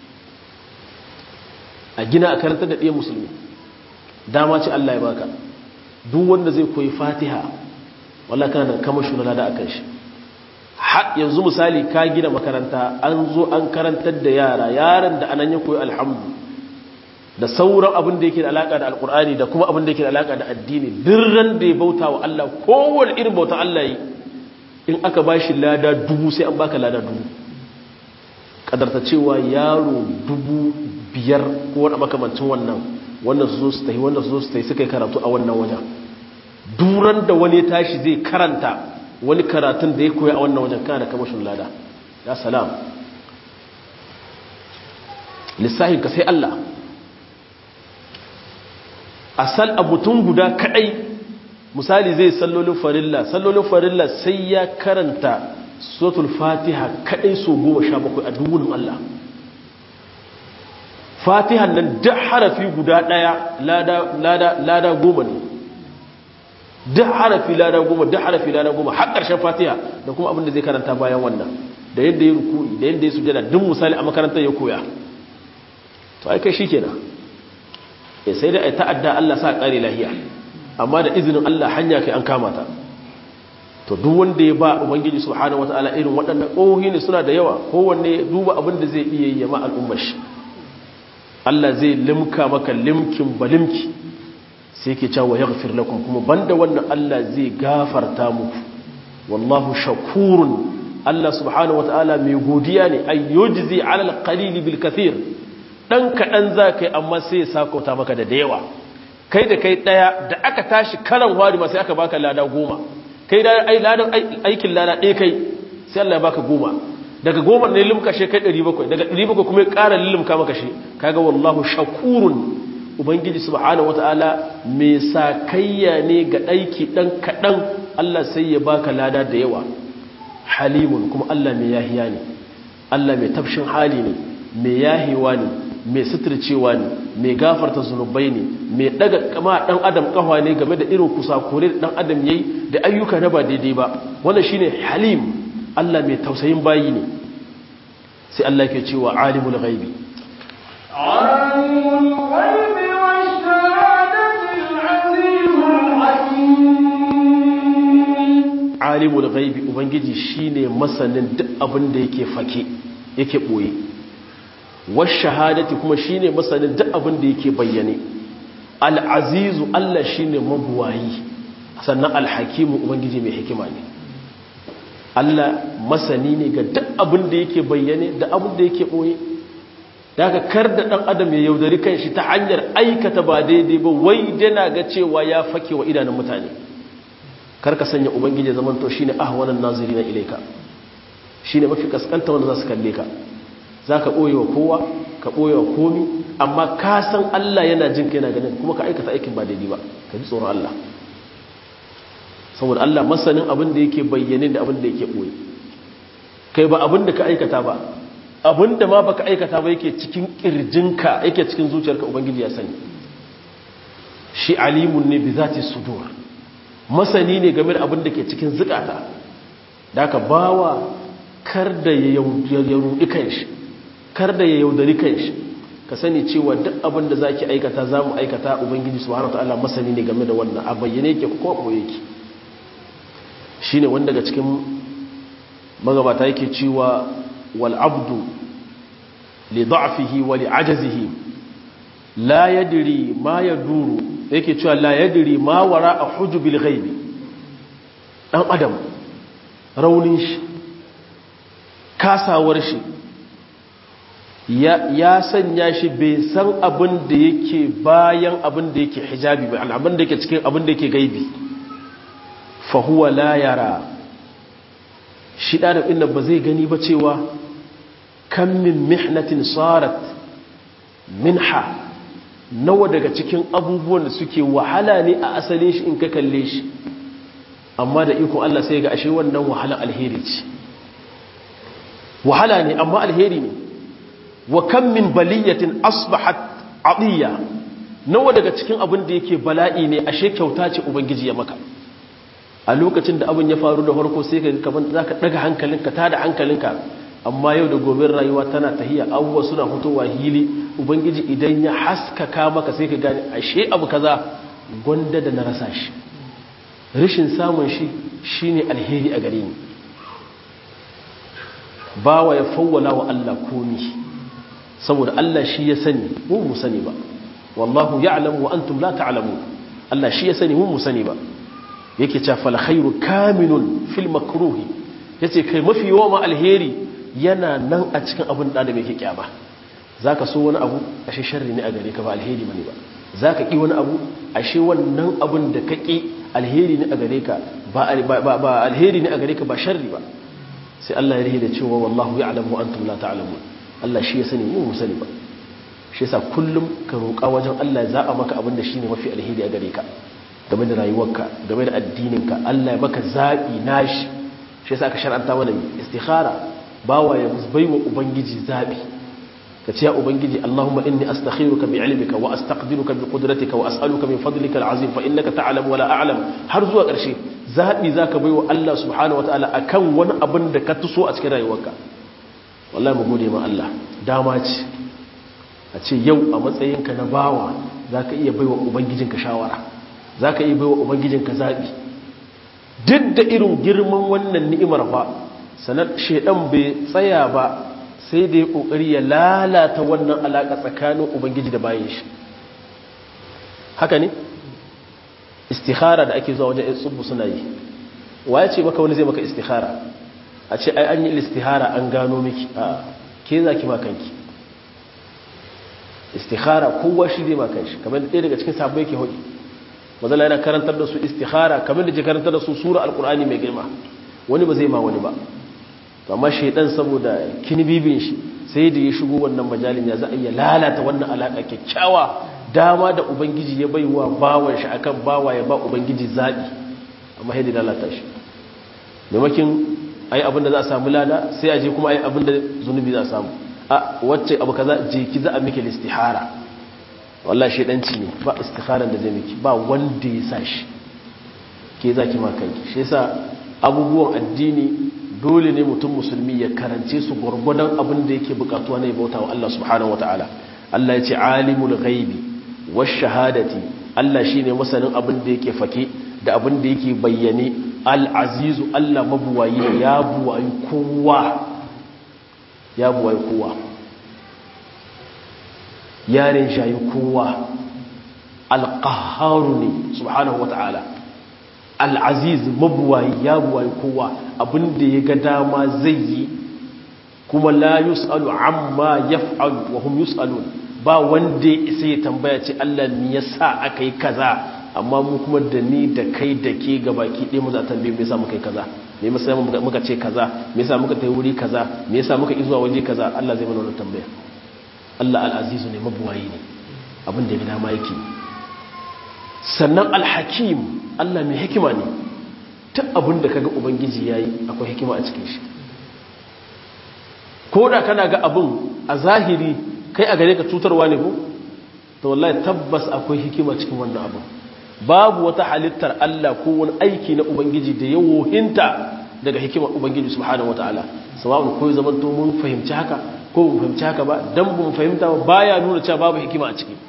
a gina a karanta da ɗaya musulmi dama ce Allah ya baka duk wanda zai koyi fatiha wallah kana da kama shugaba da akan shi yanzu misali ka gina makaranta an zo an karantar da yara yaran da anan ya koyi alhamdu da sauran abin da yake da alaka da alkur'ani da kuma abin da yake da alaka da addini dirran da ya bauta wa Allah kowane irin bauta Allah yi in aka ba shi lada dubu sai an baka lada dubu kadarta cewa yaro dubu biyar ko wani makamancin wannan wannan su zo su tafi wannan su zo su tafi suka yi karatu a wannan wajen duran da wani tashi zai karanta wani karatun da ya koya a wannan wajen kana da kamashin lada ya salam lissahin ka sai Allah asal a mutum guda kadai misali zai sallolin farilla sallolin farilla sai ya karanta suratul fatiha kadai so goma sha bakwai a duwunin Allah fatihan nan duk harafi guda daya lada goma ne duk harafi lada goma duk harafi lada goma har ƙarshen fatiha da kuma abin da zai karanta bayan wannan da yadda ya ruku'i da yadda ya sujada duk misali a makarantar ya koya to ai kai shikenan eh sai dai ai ta'adda Allah sa kare lahiya amma da izinin Allah hanya kai an kama ta to duk wanda ya ba ubangiji subhanahu wataala irin waɗannan ƙohi ne suna da yawa kowanne duba abin da zai iya yi ma al'ummar shi Allah zai limka maka limkin balimki sai ke cewa ya gafir lakum kuma banda wannan Allah zai gafarta muku wallahu shakurun Allah subhanahu wataala mai godiya ne ay yujzi ala alqalil bil kathir dan kadan zakai amma sai ya sakauta maka da yawa kai da kai daya da aka tashi karan wari ma sai aka baka lada goma kai da ai ladan aikin lada ɗaya kai sai Allah ya baka goma daga goma ne limka shi kai 700 daga 700 kuma ya ƙara limka maka shi kaga wallahu shakurun ubangiji subhanahu wataala mai sakayya ne ga aiki dan kadan Allah sai ya baka lada da yawa halimun kuma Allah mai yahiya ne Allah mai tafshin hali ne mai yahiwa ne mai suturcewa ne mai gafarta zunubai ne mai daga kama dan adam kafa ne game da irin kusakure da dan adam yayi da ayyuka na ba daidai ba wannan shine halim Allah mai tausayin bayi ne sai Allah ke cewa alimul ghaibi alimul ghaibi wash-shahadati al-azizul hakim alimul ghaibi ubangiji shine masanin duk abin da yake fake yake boye wash-shahadati kuma shine masanin duk abin da yake bayyane al-azizu Allah shine mabuwayi sannan al-hakimu ubangiji mai hikima ne Allah masani ne ga duk abin da yake bayyane da abin da yake ɓoye daga kar da ɗan adam ya yaudari kan shi ta hanyar aikata ba daidai ba wai dana ga cewa ya fake wa idanun mutane kar ka sanya ubangiji zaman to shine ahwanan naziri na ilaika shine mafi kaskanta wanda za su kalle ka za ka ɓoye wa kowa ka ɓoye wa komi amma ka san Allah yana jin ka yana ganin kuma ka aikata aikin ba daidai ba ka ji tsoron Allah saboda Allah masanin abin da yake bayyane da abin da yake ɓoye kai ba abin da ka aikata ba abin da ma baka aikata ba yake cikin ƙirjinka yake cikin zuciyarka ubangiji ya sani shi alimun ne bi zati sudur masani ne game da abin da ke cikin zukata da ka bawa kar da ya rudi kanshi kar da ya yaudari kanshi ka sani cewa duk abin da zaki aikata za mu aikata ubangiji subhanahu wataala masani ne game da wannan a bayyane yake ko ɓoye yake shi ne wanda daga cikin magabata yake cewa wal'abdu li da'afihi wa li ajazihi la yadiri ma ya duru yake cewa la yadiri ma wara a hujjubil ghaibi ɗan adam raunin shi kasawar shi ya sanya shi bai san abin da yake bayan abin da yake hijabi abin da yake cikin abin da yake gaibi fahuwa la yara shi ɗanin inda ba zai gani ba cewa kan min mihnatin sarat minha nawa daga cikin abubuwan da suke wahala ne a asalin shi in ka kalle shi amma da ikon Allah sai ga ashe wannan wahala alheri ce wahala ne amma alheri ne wa kan min baliyatin asbahat adiya nawa daga cikin abin da yake bala'i ne ashe kyauta ce ubangiji ya maka a lokacin da abin ya faru da farko sai ka kaman za ka ɗaga hankalinka ta da hankalinka amma yau da gobe rayuwa tana tahiya abubuwa suna fitowa hili ubangiji idan ya haskaka maka sai ka gane ashe abu kaza gwanda da na rasa shi rashin samun shi shine alheri a gare ni bawa ya fawwala wa Allah komi saboda Allah shi ya sani mu mu sani ba wallahu ya'lamu wa antum la ta'lamun Allah shi ya sani mu mu sani ba yake cewa fal khairu kaminun fil makruhi yace kai mafi yawa ma alheri yana nan a cikin abin da da yake kyama zaka so wani abu ashe sharri ne a gare ka ba alheri bane ba zaka ki wani abu ashe wannan abin da ka ki alheri ne a gare ka ba ba alheri ne a gare ka ba sharri ba sai Allah ya rihe da cewa wallahu ya'lamu wa antum la ta'lamun Allah shi ya sani mu mu sani ba shi yasa kullum ka roƙa wajen Allah ya zaba maka abin da shine mafi alheri a gare ka game da rayuwarka game da addininka Allah ya maka zaɓi nashi shi yasa aka shar'anta mana istikhara bawa ya baiwa ubangiji zaɓi ka ce ya ubangiji Allahumma inni astakhiruka bi ilmika wa astaqdiruka bi qudratika wa as'aluka min fadlika al'azim fa innaka ta'lamu wa la a'lam har zuwa ƙarshe zaɓi zaka baiwa Allah subhanahu wa ta'ala akan wani abin da ka tuso a cikin rayuwarka wallahi mu gode ma Allah dama ce a ce yau a matsayinka na bawa zaka iya baiwa ubangijinka shawara za ka yi baiwa ubangijinka zaɓi duk da irin girman wannan ni'imar ba sanar shaidan bai tsaya ba sai da ya ƙoƙari ya lalata wannan alaƙa tsakanin ubangiji da bayan shi haka ne istihara da ake zuwa wajen yan tsubu suna yi wa ya ce maka wani zai maka istihara a ce ai an yi istihara an gano miki a ke za ki makanki istihara kowa shi zai makanshi kamar ɗaya daga cikin sabbai ke hudu mazala yana karantar da su istihara kamar da ke karantar da su sura alkur'ani mai girma wani ba zai ma wani ba amma shaidan saboda kinibibin shi sai da ya shigo wannan majalin ya za a iya lalata wannan alaƙa kyakkyawa dama da ubangiji ya bai wa bawan shi akan bawa ya ba ubangiji zaɓi amma sai da lalata shi maimakin a yi abinda za a samu lada sai a je kuma a yi abinda zunubi za a samu a wacce abu kaza je ki za a miki listihara wallah shaidanci ne ba istiharan da zai miki ba wanda ya sa shi ke za ki makanki shi yasa abubuwan addini dole ne mutum musulmi ya karance su gwargwadon abin da yake bukatuwa na bauta wa Allah subhanahu ta'ala. Allah ya ce alimul ghaibi wash shahadati Allah shine masanin abin da yake fake da abin da yake bayyane al-azizu Allah mabuwayi ya buwayi kowa ya buwayi kowa yarin shayi kowa al-qahharu ne subhanahu ta'ala. al'aziz mabuwayi ya buwayi kowa abinda ya ga dama zai yi kuma la yus'alu amma yaf'alu wa hum yus'alun ba wanda ya isa ya tambaya ce Allah me yasa aka yi kaza amma mu kuma da ni da kai da ke gabaki ɗaya mu za tambaye me yasa muka yi kaza me yasa muka ce kaza me yasa muka tayi wuri kaza me yasa muka izuwa waje kaza Allah zai mana wannan tambaya Allah al-azizu ne mabuwayi ne abin da ya ga dama yake sannan al-hakim Allah mai hikima ne ta abin da kaga ubangiji yayi akwai hikima a cikin shi ko da kana ga abin a zahiri kai a gare ka cutarwa ne ko to wallahi tabbas akwai hikima cikin wannan abin babu wata halittar Allah ko wani aiki na ubangiji da ya wohinta daga hikimar ubangiji subhanahu wataala sawa'un ko zaman to mun fahimci haka ko mun fahimci haka ba dan mun fahimta ba baya nuna cewa babu hikima a ciki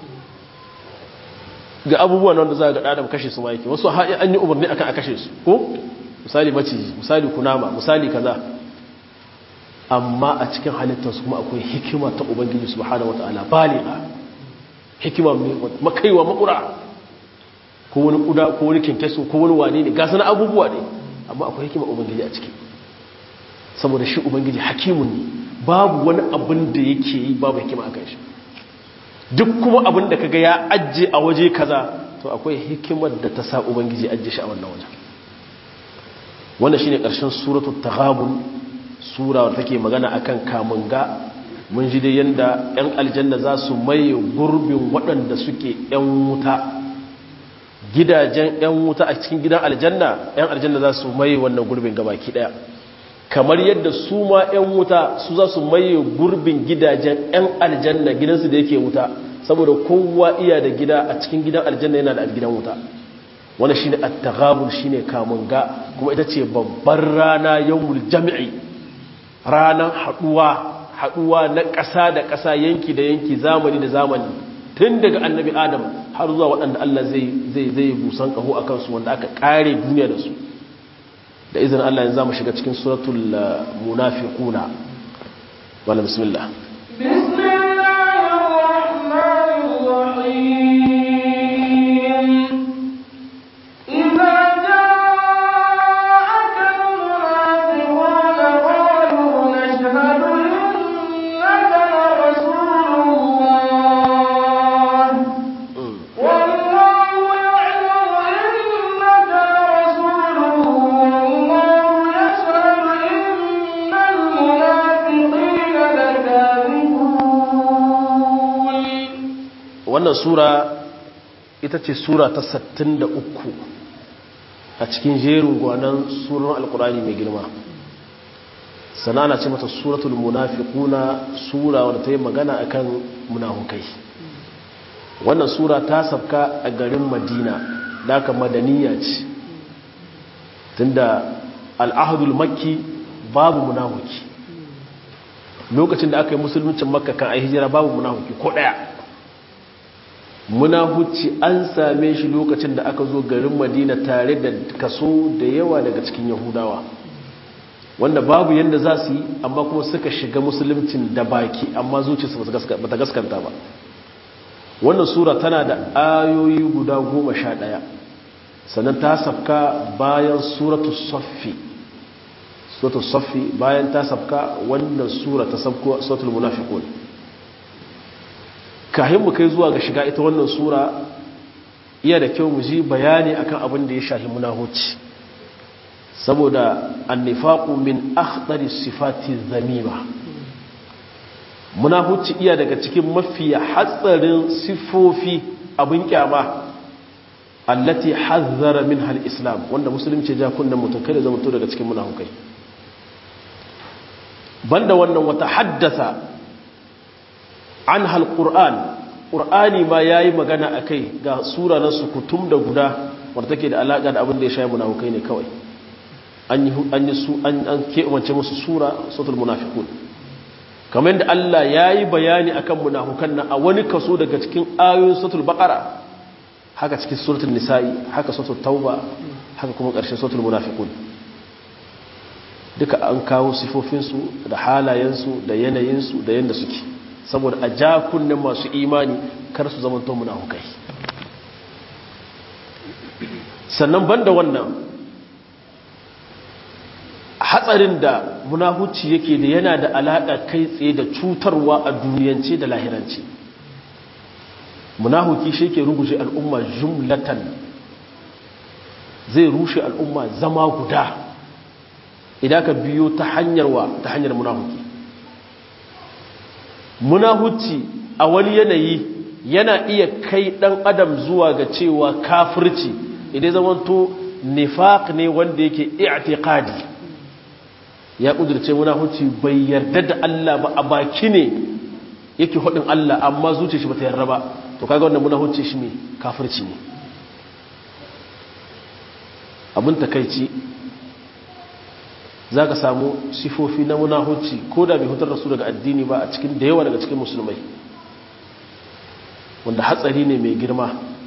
ga abubuwan wanda za ga ɗadam kashe su ma yake wasu an yi umarni akan a kashe su ko misali maciji misali kunama misali kaza amma a cikin halittarsu kuma akwai hikima ta ubangiji subhanahu wata'ala baliga hikima makaiwa makura ko wani kuda ko wani kinkeso ko wani wane ne ga sana abubuwa ne amma akwai hikima ubangiji a ciki saboda shi ubangiji hakimun ne babu wani abin da yake yi babu hikima akan shi duk kuma abin da kaga ya ajje a waje kaza to akwai hikimar da ta sa ubangiji ajje shi a wannan wajen wannan shine karshen suratul taghabun sura wadda take magana akan kamunga mun ji dai yanda yan aljanna za su maye gurbin waɗanda suke yan wuta gidajen yan wuta a cikin gidan aljanna yan aljanna za su maye wannan gurbin gabaki daya kamar yadda su ma 'yan wuta su za su maye gurbin gidajen 'yan aljanna gidansu da yake wuta saboda kowa iya da gida a cikin gidan aljanna yana da gidan wuta wani shine at-taghabul shine kamunga kuma ita ce babbar rana yawmul jami'i ranan haduwa haduwa na ƙasa da ƙasa yanki da yanki zamani da zamani tun daga annabi adam har zuwa waɗanda Allah zai zai zai busan kaho akan su wanda aka kare duniya da su da izinin Allah yanzu mu shiga cikin suratul munafiquna wala bismillah bismillahir rahmanir rahim idza ja'aka al-munafiquna qalu nashhadu innaka rasulullah والله يعلم إنك لرسوله والله يشهد إن المنافقين لكاذبون wannan sura ita ce sura ta 63 a cikin jerin gwanan suran alkurani mai girma sana ana ce mata suratul munafiquna sura wadda ta yi magana akan munafukai wannan sura ta sabka a garin madina daga madaniya ce tunda al'ahadul makki babu munafuki lokacin da aka yi musulmuncin makka kan a hijira babu munafuki ko daya munafuci an same shi lokacin da aka zo garin madina tare da kaso da yawa daga cikin yahudawa wanda babu yadda za su yi amma kuma suka shiga musuluncin da baki amma zuciyarsu ba ta gaskanta ba wannan sura tana da ayoyi guda goma sha ɗaya sannan ta safka bayan suratu saffi suratu saffi bayan ta safka wannan sura ta safko suratul munafiqun kahin mu kai zuwa ga shiga ita wannan sura iya da kyau mu ji bayani akan abin da ya shahi munahuci saboda annifaqu min akhdari sifati zamima munafici iya daga cikin mafi hatsarin sifofi abin kyama allati hazzara minha al-islam wanda musulunci ja kunnan mutum kada zama to daga cikin munafikai banda wannan wata haddasa an halƙur'an ƙur'ani ma ya yi magana a kai ga sura na sukutum da guda wadda take da alaƙa da abin da ya shayi munafukai ne kawai an yi su an keɓance musu sura sautul munafikun kamar da Allah ya yi bayani akan munafukan nan a wani kaso daga cikin ayoyin sautul baƙara haka cikin suratul nisa'i haka sautul tauba haka kuma ƙarshen sautul munafikun duka an kawo sifofinsu da halayensu da yanayinsu da yadda suke saboda a ja kunnen masu imani kar su zama to munafukai sannan banda wannan hatsarin da munafuci yake da yana da alaƙa kai tsaye da cutarwa a duniyance da lahirance munafuki shi ke ruguje al'umma jumlatan zai rushe al'umma zama guda idan ka biyo ta hanyar wa ta hanyar munafuki munahuci a wani yanayi yana iya kai dan adam zuwa ga cewa kafirci idan zamanto nifaq ne wanda yake i'tiqadi ya kudurce munahuci bai yarda da Allah ba a baki ne yake hudin Allah amma zuciyar shi bata yarda ba to kaga wannan munahuci shi ne kafirci ne abin takeici za ka samu sifofi na munahuci ko da bai hutar da su daga addini ba a cikin da yawa daga cikin musulmai wanda hatsari ne mai girma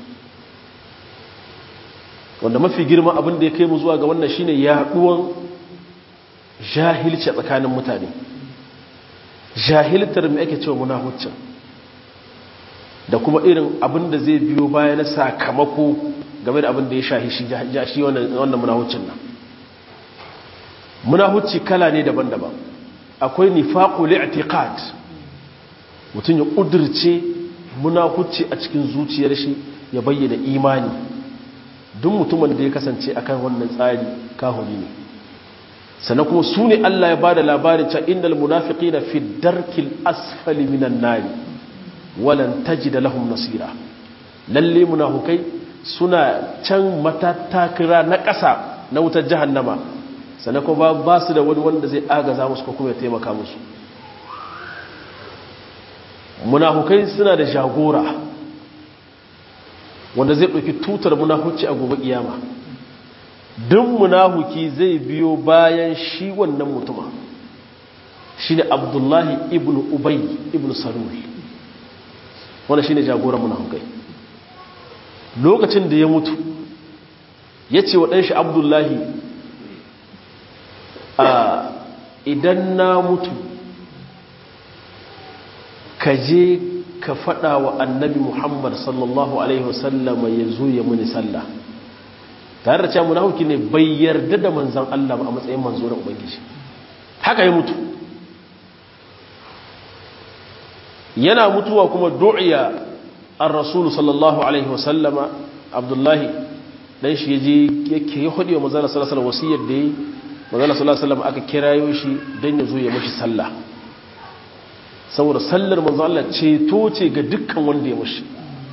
wanda mafi girma abin da ya kai mu zuwa ga wannan shine yaduwan jahilci a tsakanin mutane jahiltar mai ake cewa munahuccin da kuma irin abin da zai biyo baya na sakamako game da abin da ya shahi shi wannan munahuccin nan munahucci kala ne daban-daban akwai nifaqul i'tiqad mutum ya kudirce munahucci a cikin zuciyar shi ya bayyana imani duk mutumin da ya kasance akan wannan tsari kahuri ne sannan kuma su ne Allah ya bada labarin cewa innal munafiqina fi darkil asfali minan nari walan tajida lahum nasira lalle munafukai suna can matattakira na ƙasa na wutar jahannama sannan kuma ba su da wani wanda zai agaza musu ko kuma ya taimaka musu munafukai suna da jagora wanda zai ɗauki tutar munafuci a gobe kiyama duk munafuki zai biyo bayan shi wannan mutuma shi ne abdullahi ibn ubay ibn salul wanda shi ne jagoran munafukai lokacin da ya mutu ya ce wa ɗanshi abdullahi a idan na mutu ka je ka faɗa wa annabi muhammad sallallahu alaihi wasallam ya zo ya muni sallah tare da cewa munafiki ne bai yarda da manzan Allah ba a matsayin manzo na ubangiji haka ya mutu yana mutuwa kuma du'iya ar-rasul sallallahu alaihi wasallama abdullahi dan shi yaje yake ya hodi wa manzon sallallahu alaihi wasallam wasiyar da yi manzon sallallahu alaihi wasallam aka kirayo shi dan ya zo ya mashi sallah saboda sallar manzo Allah ceto ce ga dukkan wanda ya mushi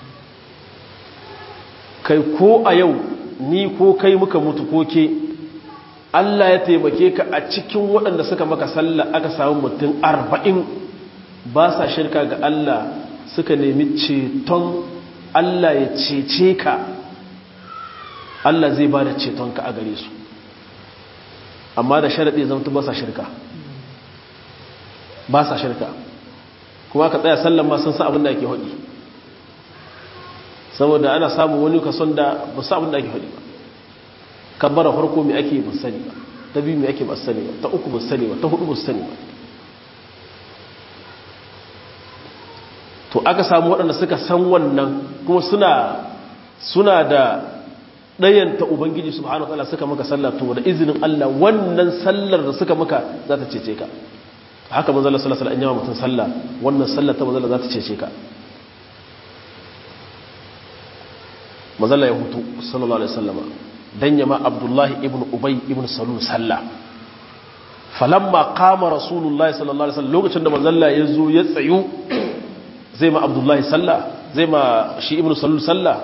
kai ko a yau ni ko kai muka mutu ko ke Allah ya taimake ka a cikin waɗanda suka maka sallah aka samu mutum arba'in ba sa shirka ga Allah suka nemi ceton Allah ya cece ka Allah zai ba da cetonka a gare su amma da sharaɗi zamta ba sa shirka ba sa shirka kuma ka tsaya sallan ma sun sa abin da ake haɗi saboda ana samun wani kason da ba sa abin da ake haɗi ba kabbara farko mai ake ba sani ba ta biyu mai ake ba sani ba ta uku ba sani ba ta hudu ba sani ba to aka samu waɗanda suka san wannan kuma suna suna da ɗayanta ubangiji subhanahu wa ta'ala suka maka sallah to da izinin Allah wannan sallar da suka maka za ta cece ka haka manzala sallallahu alaihi wasallam mutum sallah wannan sallah ta manzala za ta cece ka manzala ya hutu sallallahu alaihi wasallam dan yama abdullahi ibn ubay ibn salul sallah falamma qama rasulullahi sallallahu alaihi wasallam lokacin da manzalla ya zo ya tsayu zai ma abdullahi sallah zai ma shi ibn salul sallah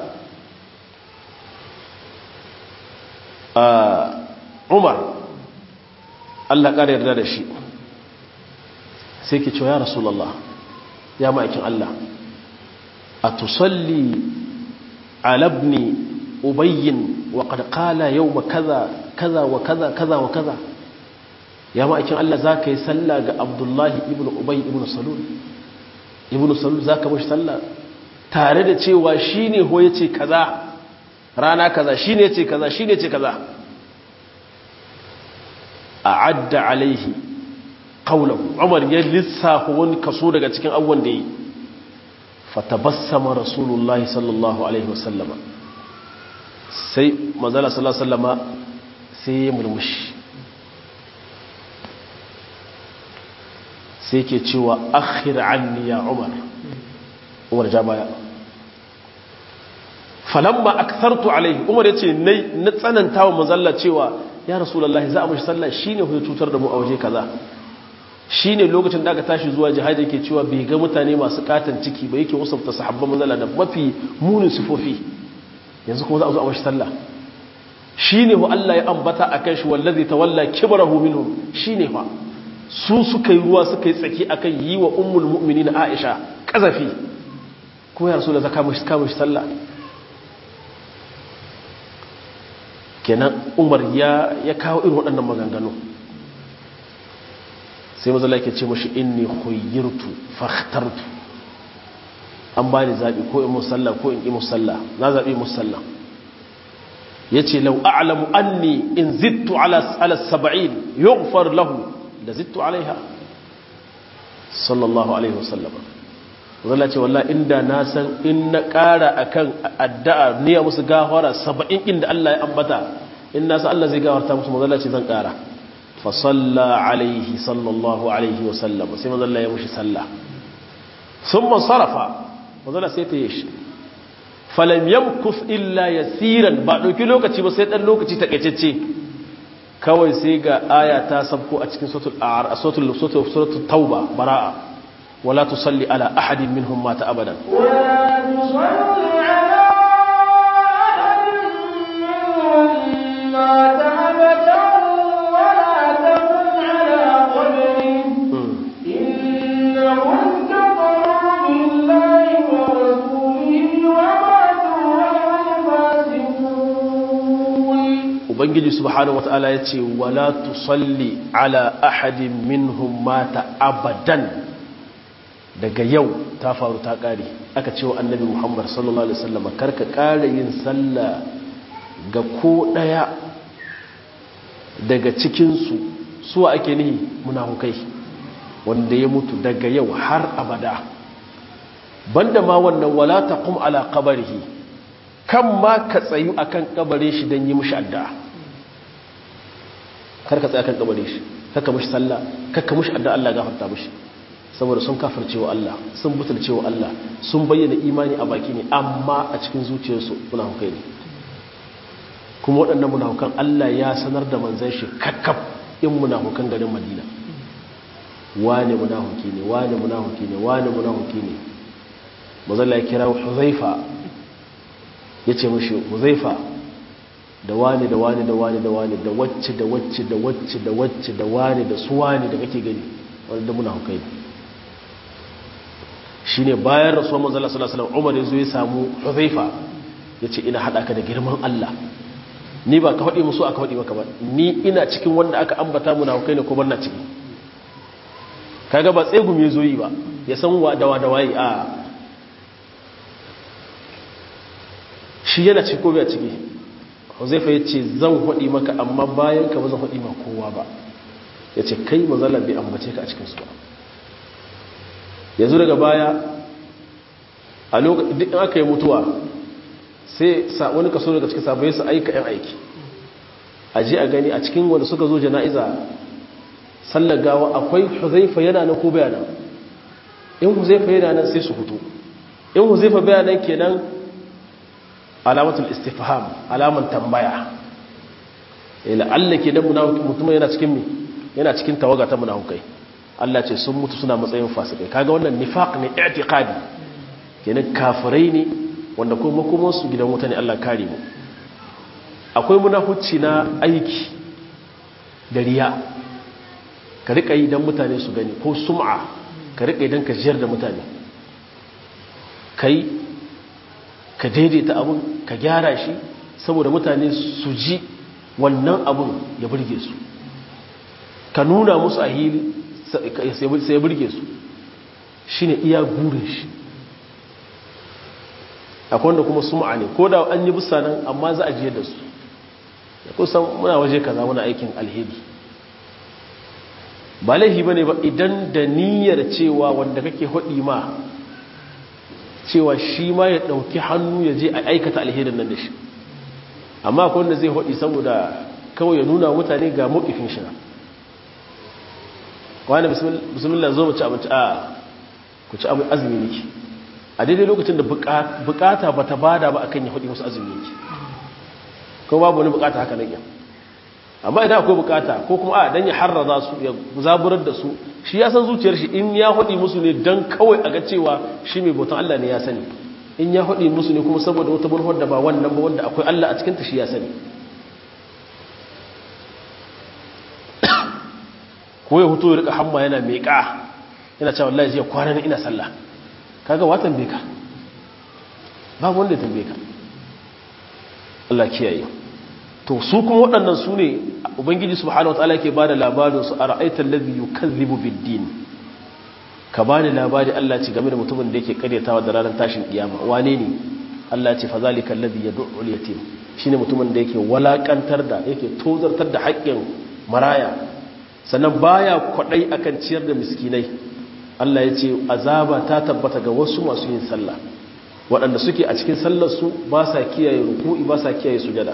umar Allah ƙara yarda da shi sai ke cewa ya rasulallah ya ma'aikin Allah a tusalli alabni ubayyin wa ƙarƙala yau ma kaza kaza wa kaza kaza wa kaza ya ma'aikin Allah za ka yi salla ga abdullahi ibn ubayi ibn salul ibn salul za ka mashi salla tare da cewa shi ne ho ya ce kaza rana kaza shi ne ce kaza shi ne ce kaza a adda alaihi kaulahu umar ya lissafa wani kaso daga cikin abubuwan da yi fatabassama rasulullahi sallallahu alaihi wasallama sai manzala sallallahu alaihi wasallama sai ya murmushi sai ke cewa akhir anni ya umar umar ja baya falamma akthartu alaihi umar yace na tsananta wa manzalla cewa ya rasulullahi za a mashi sallah shine ya cutar da mu a waje kaza shine lokacin da aka tashi zuwa jihadi yake cewa bai ga mutane masu katan ciki ba yake wasafta sahabban manzalla da mafi munin sifofi yanzu kuma za a zo a mashi sallah shine ho Allah ya ambata akan shi wallazi tawalla kibrahu minhum shine fa su suka yi ruwa suka yi tsaki akan yi wa ummul mu'minin Aisha kazafi kuma ya rasulullahi zaka mashi kama shi sallah kenan umar ya ya kawo irin waɗannan maganganu sai mazala yake ce mashi inni khuyyirtu fakhtartu an bani zabi ko in musalla ko in yi musalla na zabi musalla yace law a'lamu anni in zittu ala ala 70 yughfar lahu la zittu alaiha sallallahu alaihi wasallam zalla ce wallahi inda na san in na ƙara akan addu'a niyya musu gafara 70 inda Allah ya ambata in na san Allah zai gafarta musu mazalla ce zan ƙara fa salla alaihi sallallahu alaihi wa sallam sai mazalla ya mushi sallah thumma sarafa mazalla sai ta yi shi falam yamkus illa yasiran ba dauki lokaci ba sai dan lokaci takaitacce kawai sai ga aya ta sabko a cikin suratul a'raf suratul suratul tauba bara'a ولا تصلي على أحد منهم مات أبدا ولا تصلي على أحد منهم مات أبدا ولا تقم على قبره إنهم كفروا بالله ورسوله وماتوا وهم فاسقون ubangiji subhanahu wata'ala ya ce wala tusalli ala ahadin minhum mata abadan daga yau ta faru ta ƙare aka cewa annabi muhammad sallallahu alaihi wasallam karka ƙara yin sallah ga ko ɗaya daga cikinsu suwa ake nihi munafukai wanda ya mutu daga yau har abada banda ma wannan wala taqum ala qabrihi kan ma ka tsayu akan kabarin shi dan yi mishi addu'a kar ka tsaya akan kabarin shi kaka mishi sallah kaka mishi addu'a Allah gafarta mishi saboda sun kafirce wa Allah sun butulce wa Allah sun bayyana imani a baki ne amma a cikin zuciyarsu munafukai ne kuma waɗannan munafukan Allah ya sanar da manzon shi kakkaf in munafukan garin Madina wane munafuki ne wane munafuki ne wane munafuki ne mazalla ya kira Huzaifa ya ce mashi Huzaifa da wane da wane da wane da wane da wacce da wacce da wacce da wacce da wane da su wane da kake gani wanda munafukai ne shi ne bayan rasuwar manzala salasalam umar ya zo ya samu huzaifa ya ce ina haɗa ka da girman Allah ni ba ka faɗi musu aka faɗi maka ba ni ina cikin wanda aka ambata muna kai ne ko na ciki kaga ba tsegumi ya zo yi ba ya san wa dawa da waye a shi yana ciki ko bai ciki huzaifa ya ce zan faɗi maka amma bayan ka ba zan faɗi ma kowa ba ya ce kai manzala bai ambace ka a cikinsu ba yanzu daga baya a lokacin duk aka yi mutuwa sai wani kaso daga cikin sabai su aika yan aiki a je a gani a cikin wanda suka zo jana'iza sallar gawa akwai huzaifa yana nan ko bayanan in huzaifa yana nan sai su hutu in huzaifa bayanan kenan alamatul istifham alaman tambaya la'alla ke dan mutum yana cikin me yana cikin tawaga ta munafukai Allah ce sun mutu suna matsayin fasikai kaga wannan nifaq ne i'tiqadi kenan kafirai ne wanda kuma kuma su gidan wuta ne Allah kare mu akwai munafuci na aiki da riya ka rika yi dan mutane su gani ko sum'a ka rika yi dan ka jiyar da mutane kai ka daidaita abun ka gyara shi saboda mutane su ji wannan abun ya burge su ka nuna musu a hili sai ya burge su shi ne iya gurin shi akwai wanda kuma sum'a ne ko da an yi busa nan amma za a jiyar da su ya kusan muna waje kaza muna aikin alheri ba laifi ba ne ba idan da niyyar cewa wanda kake haɗi ma cewa shi ma ya ɗauki hannu ya je a aikata alherin nan da shi amma akwai wanda zai haɗi saboda kawai ya nuna mutane ga mawukifin shi wani bismillah zo mu ci abinci a ku ci abin azumi niki a daidai lokacin da bukata ba ta bada ba akan ya haɗi musu azumi niki ko babu wani bukata haka nan amma idan akwai bukata ko kuma a dan ya harraza su ya zaburar da su shi ya san zuciyar shi in ya haɗi musu ne dan kawai a ga cewa shi mai bautan Allah ne ya sani in ya haɗi musu ne kuma saboda wata manufar da ba wannan ba wanda akwai Allah a cikin ta shi ya sani ko ya hutu ya rika hamma yana meƙa yana cewa wallahi jiya kwana ne ina sallah kaga watan beka babu wanda ya tambaye ka Allah kiyaye to su kuma waɗannan su ne ubangiji subhanahu wataala yake bada labarin su ara'aita allazi yukazzibu bid-din ka bani labari Allah ce game da mutumin da yake karyatawa da ranar tashin kiyama wane ne Allah ce fa zalika allazi yad'u al-yatim shine mutumin da yake walakantar da yake tozartar da haƙƙin maraya sannan baya kwadai akan ciyar da miskinai Allah ya ce azaba ta tabbata ga wasu masu yin sallah waɗanda suke a cikin sallarsu ba sa kiyaye ruku'i ba sa kiyaye sujada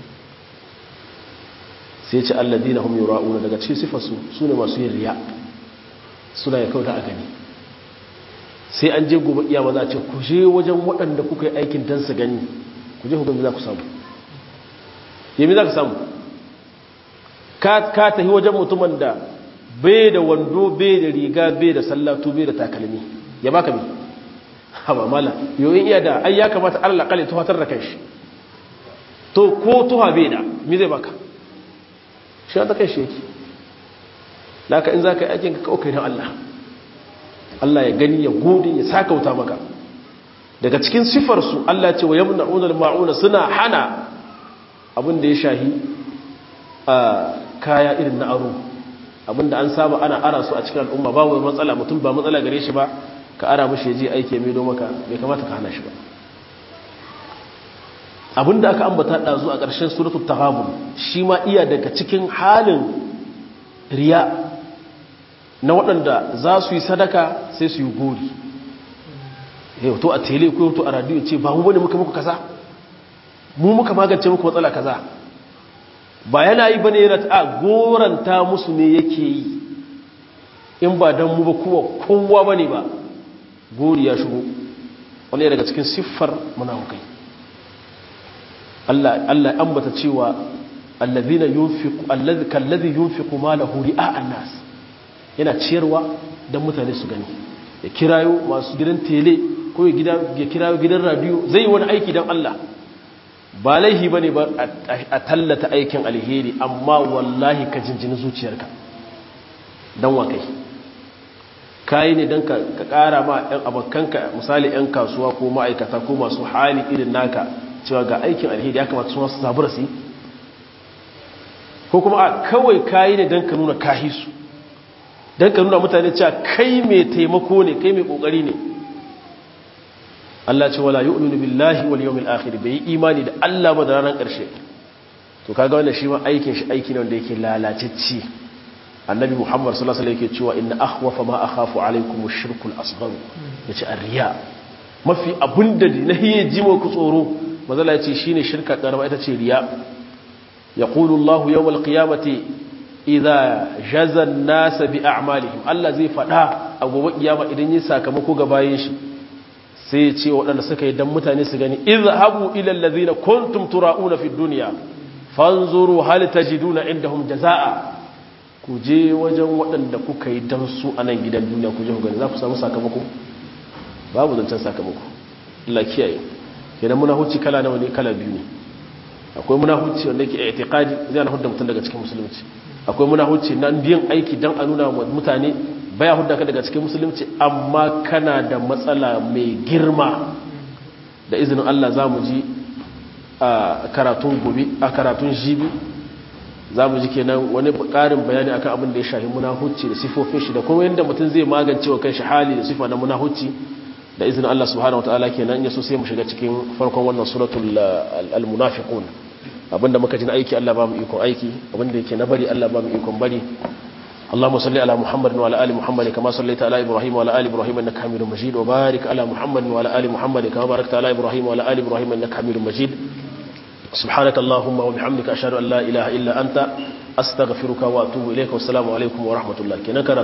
sai ce alladina hum yura'una daga cikin sifarsu su ne masu yin riya suna ya kauta a gani sai an je gobe iya za a ce ku je wajen waɗanda kuka yi aikin dan su gani ku je hukumi za ku samu yami za ka samu ka tafi wajen mutumin da bai da wando bai da riga bai da sallatu bai da takalmi ya baka bi haba mala yoyin iya da ai ya kamata Allah kale tuhatar da kanshi to ko tuha bai da me zai baka shi ta kai shi yake laka in zaka yi aikin ka kaukai dan Allah Allah ya gani ya gode ya sakauta maka daga cikin sifar su Allah ya ce wa yamna'una al-ma'una suna hana abin da ya shahi a kaya irin na aro abinda an saba ana ara su a cikin al'umma babu matsala mutum ba matsala gare shi ba ka ara mashi ya je aiki mai maka bai kamata ka hana shi ba abinda aka ambata ɗazu a ƙarshen suratul taghabun shi ma iya daga cikin halin riya na waɗanda za su yi sadaka sai su yi gori yau to a tele ko to a radiyo ce ba mu bane muka muku kaza mu muka magance muku matsala kaza ba yana yi bane yana ta goranta musu ne yake yi in ba dan mu ba kuwa kowa bane ba gori ya shigo wani daga cikin siffar munafukai Allah Allah ambata cewa allazina yunfiqu allazi kallazi yunfiqu malahu ri'a an-nas yana ciyarwa dan mutane su gani ya kirayo masu gidan tele ko ya kirayo gidan radio zai wani aiki dan Allah ba laihi bane ba a tallata aikin alheri amma wallahi ka jinjini zuciyarka dan wa kai kayi ne don ka kara ma 'yan abokanka misali 'yan kasuwa ko ma'aikata ko masu hali irin naka cewa ga aikin alheri ya kamata su masu zabura su ko kuma a kawai kayi ne don ka nuna kahisu don ka nuna mutane cewa kai mai taimako ne kai mai kokari ne Allah ce wala yu'minu billahi wal yawmil akhir bai imani da Allah ba da ranar karshe to kaga wannan shi ma aikin shi aiki ne wanda yake lalacecci annabi muhammad sallallahu alaihi yake cewa inna akhwafa ma akhafu alaikum ash-shirku al-asghar yace ar-riya mafi abunda na hiye jimo ku tsoro mazala yace shine shirka karama ita ce riya yaqulu allah yawm al-qiyamati idha jaza an-nas bi a'malihim allah zai fada a gobe kiyama idan yi sakamako ga bayin shi sai ya ce waɗanda suka yi dan mutane su gani izhabu ila allazina kuntum tura'una fi dunya fanzuru hal tajiduna indahum jazaa ku je wajen waɗanda kuka yi dan su a nan gidan duniya ku je ku gani za ku samu sakamako babu zancen sakamako Allah kiyaye kenan munahuci kala nawa ne kala biyu ne akwai munahuci wanda yake i'tiqadi zai na hudda mutum daga cikin musulunci akwai munahuci na biyan aiki dan a nuna wa mutane baya hudda ka daga cikin musulunci amma kana da matsala mai girma da izinin Allah za mu ji a karatun gobe a karatun jibi za mu ji kenan wani ƙarin bayani akan abin da ya shahi munahuci da sifofin shi da kuma yadda mutum zai magance wa kanshi hali da sifa na munahuci da izinin Allah subhanahu wataala kenan ya so sai mu shiga cikin farkon wannan suratul al-munafiqun abinda muka ji na aiki Allah ba mu ikon aiki abinda yake na bari Allah ba mu ikon bari اللهم صل على محمد وعلى ال محمد كما صليت على ابراهيم وعلى ال ابراهيم انك حميد مجيد وبارك على محمد وعلى ال محمد كما باركت على ابراهيم وعلى ال ابراهيم انك حميد مجيد سبحانك اللهم وبحمدك اشهد ان لا اله الا انت استغفرك واتوب اليك والسلام عليكم ورحمه الله كنا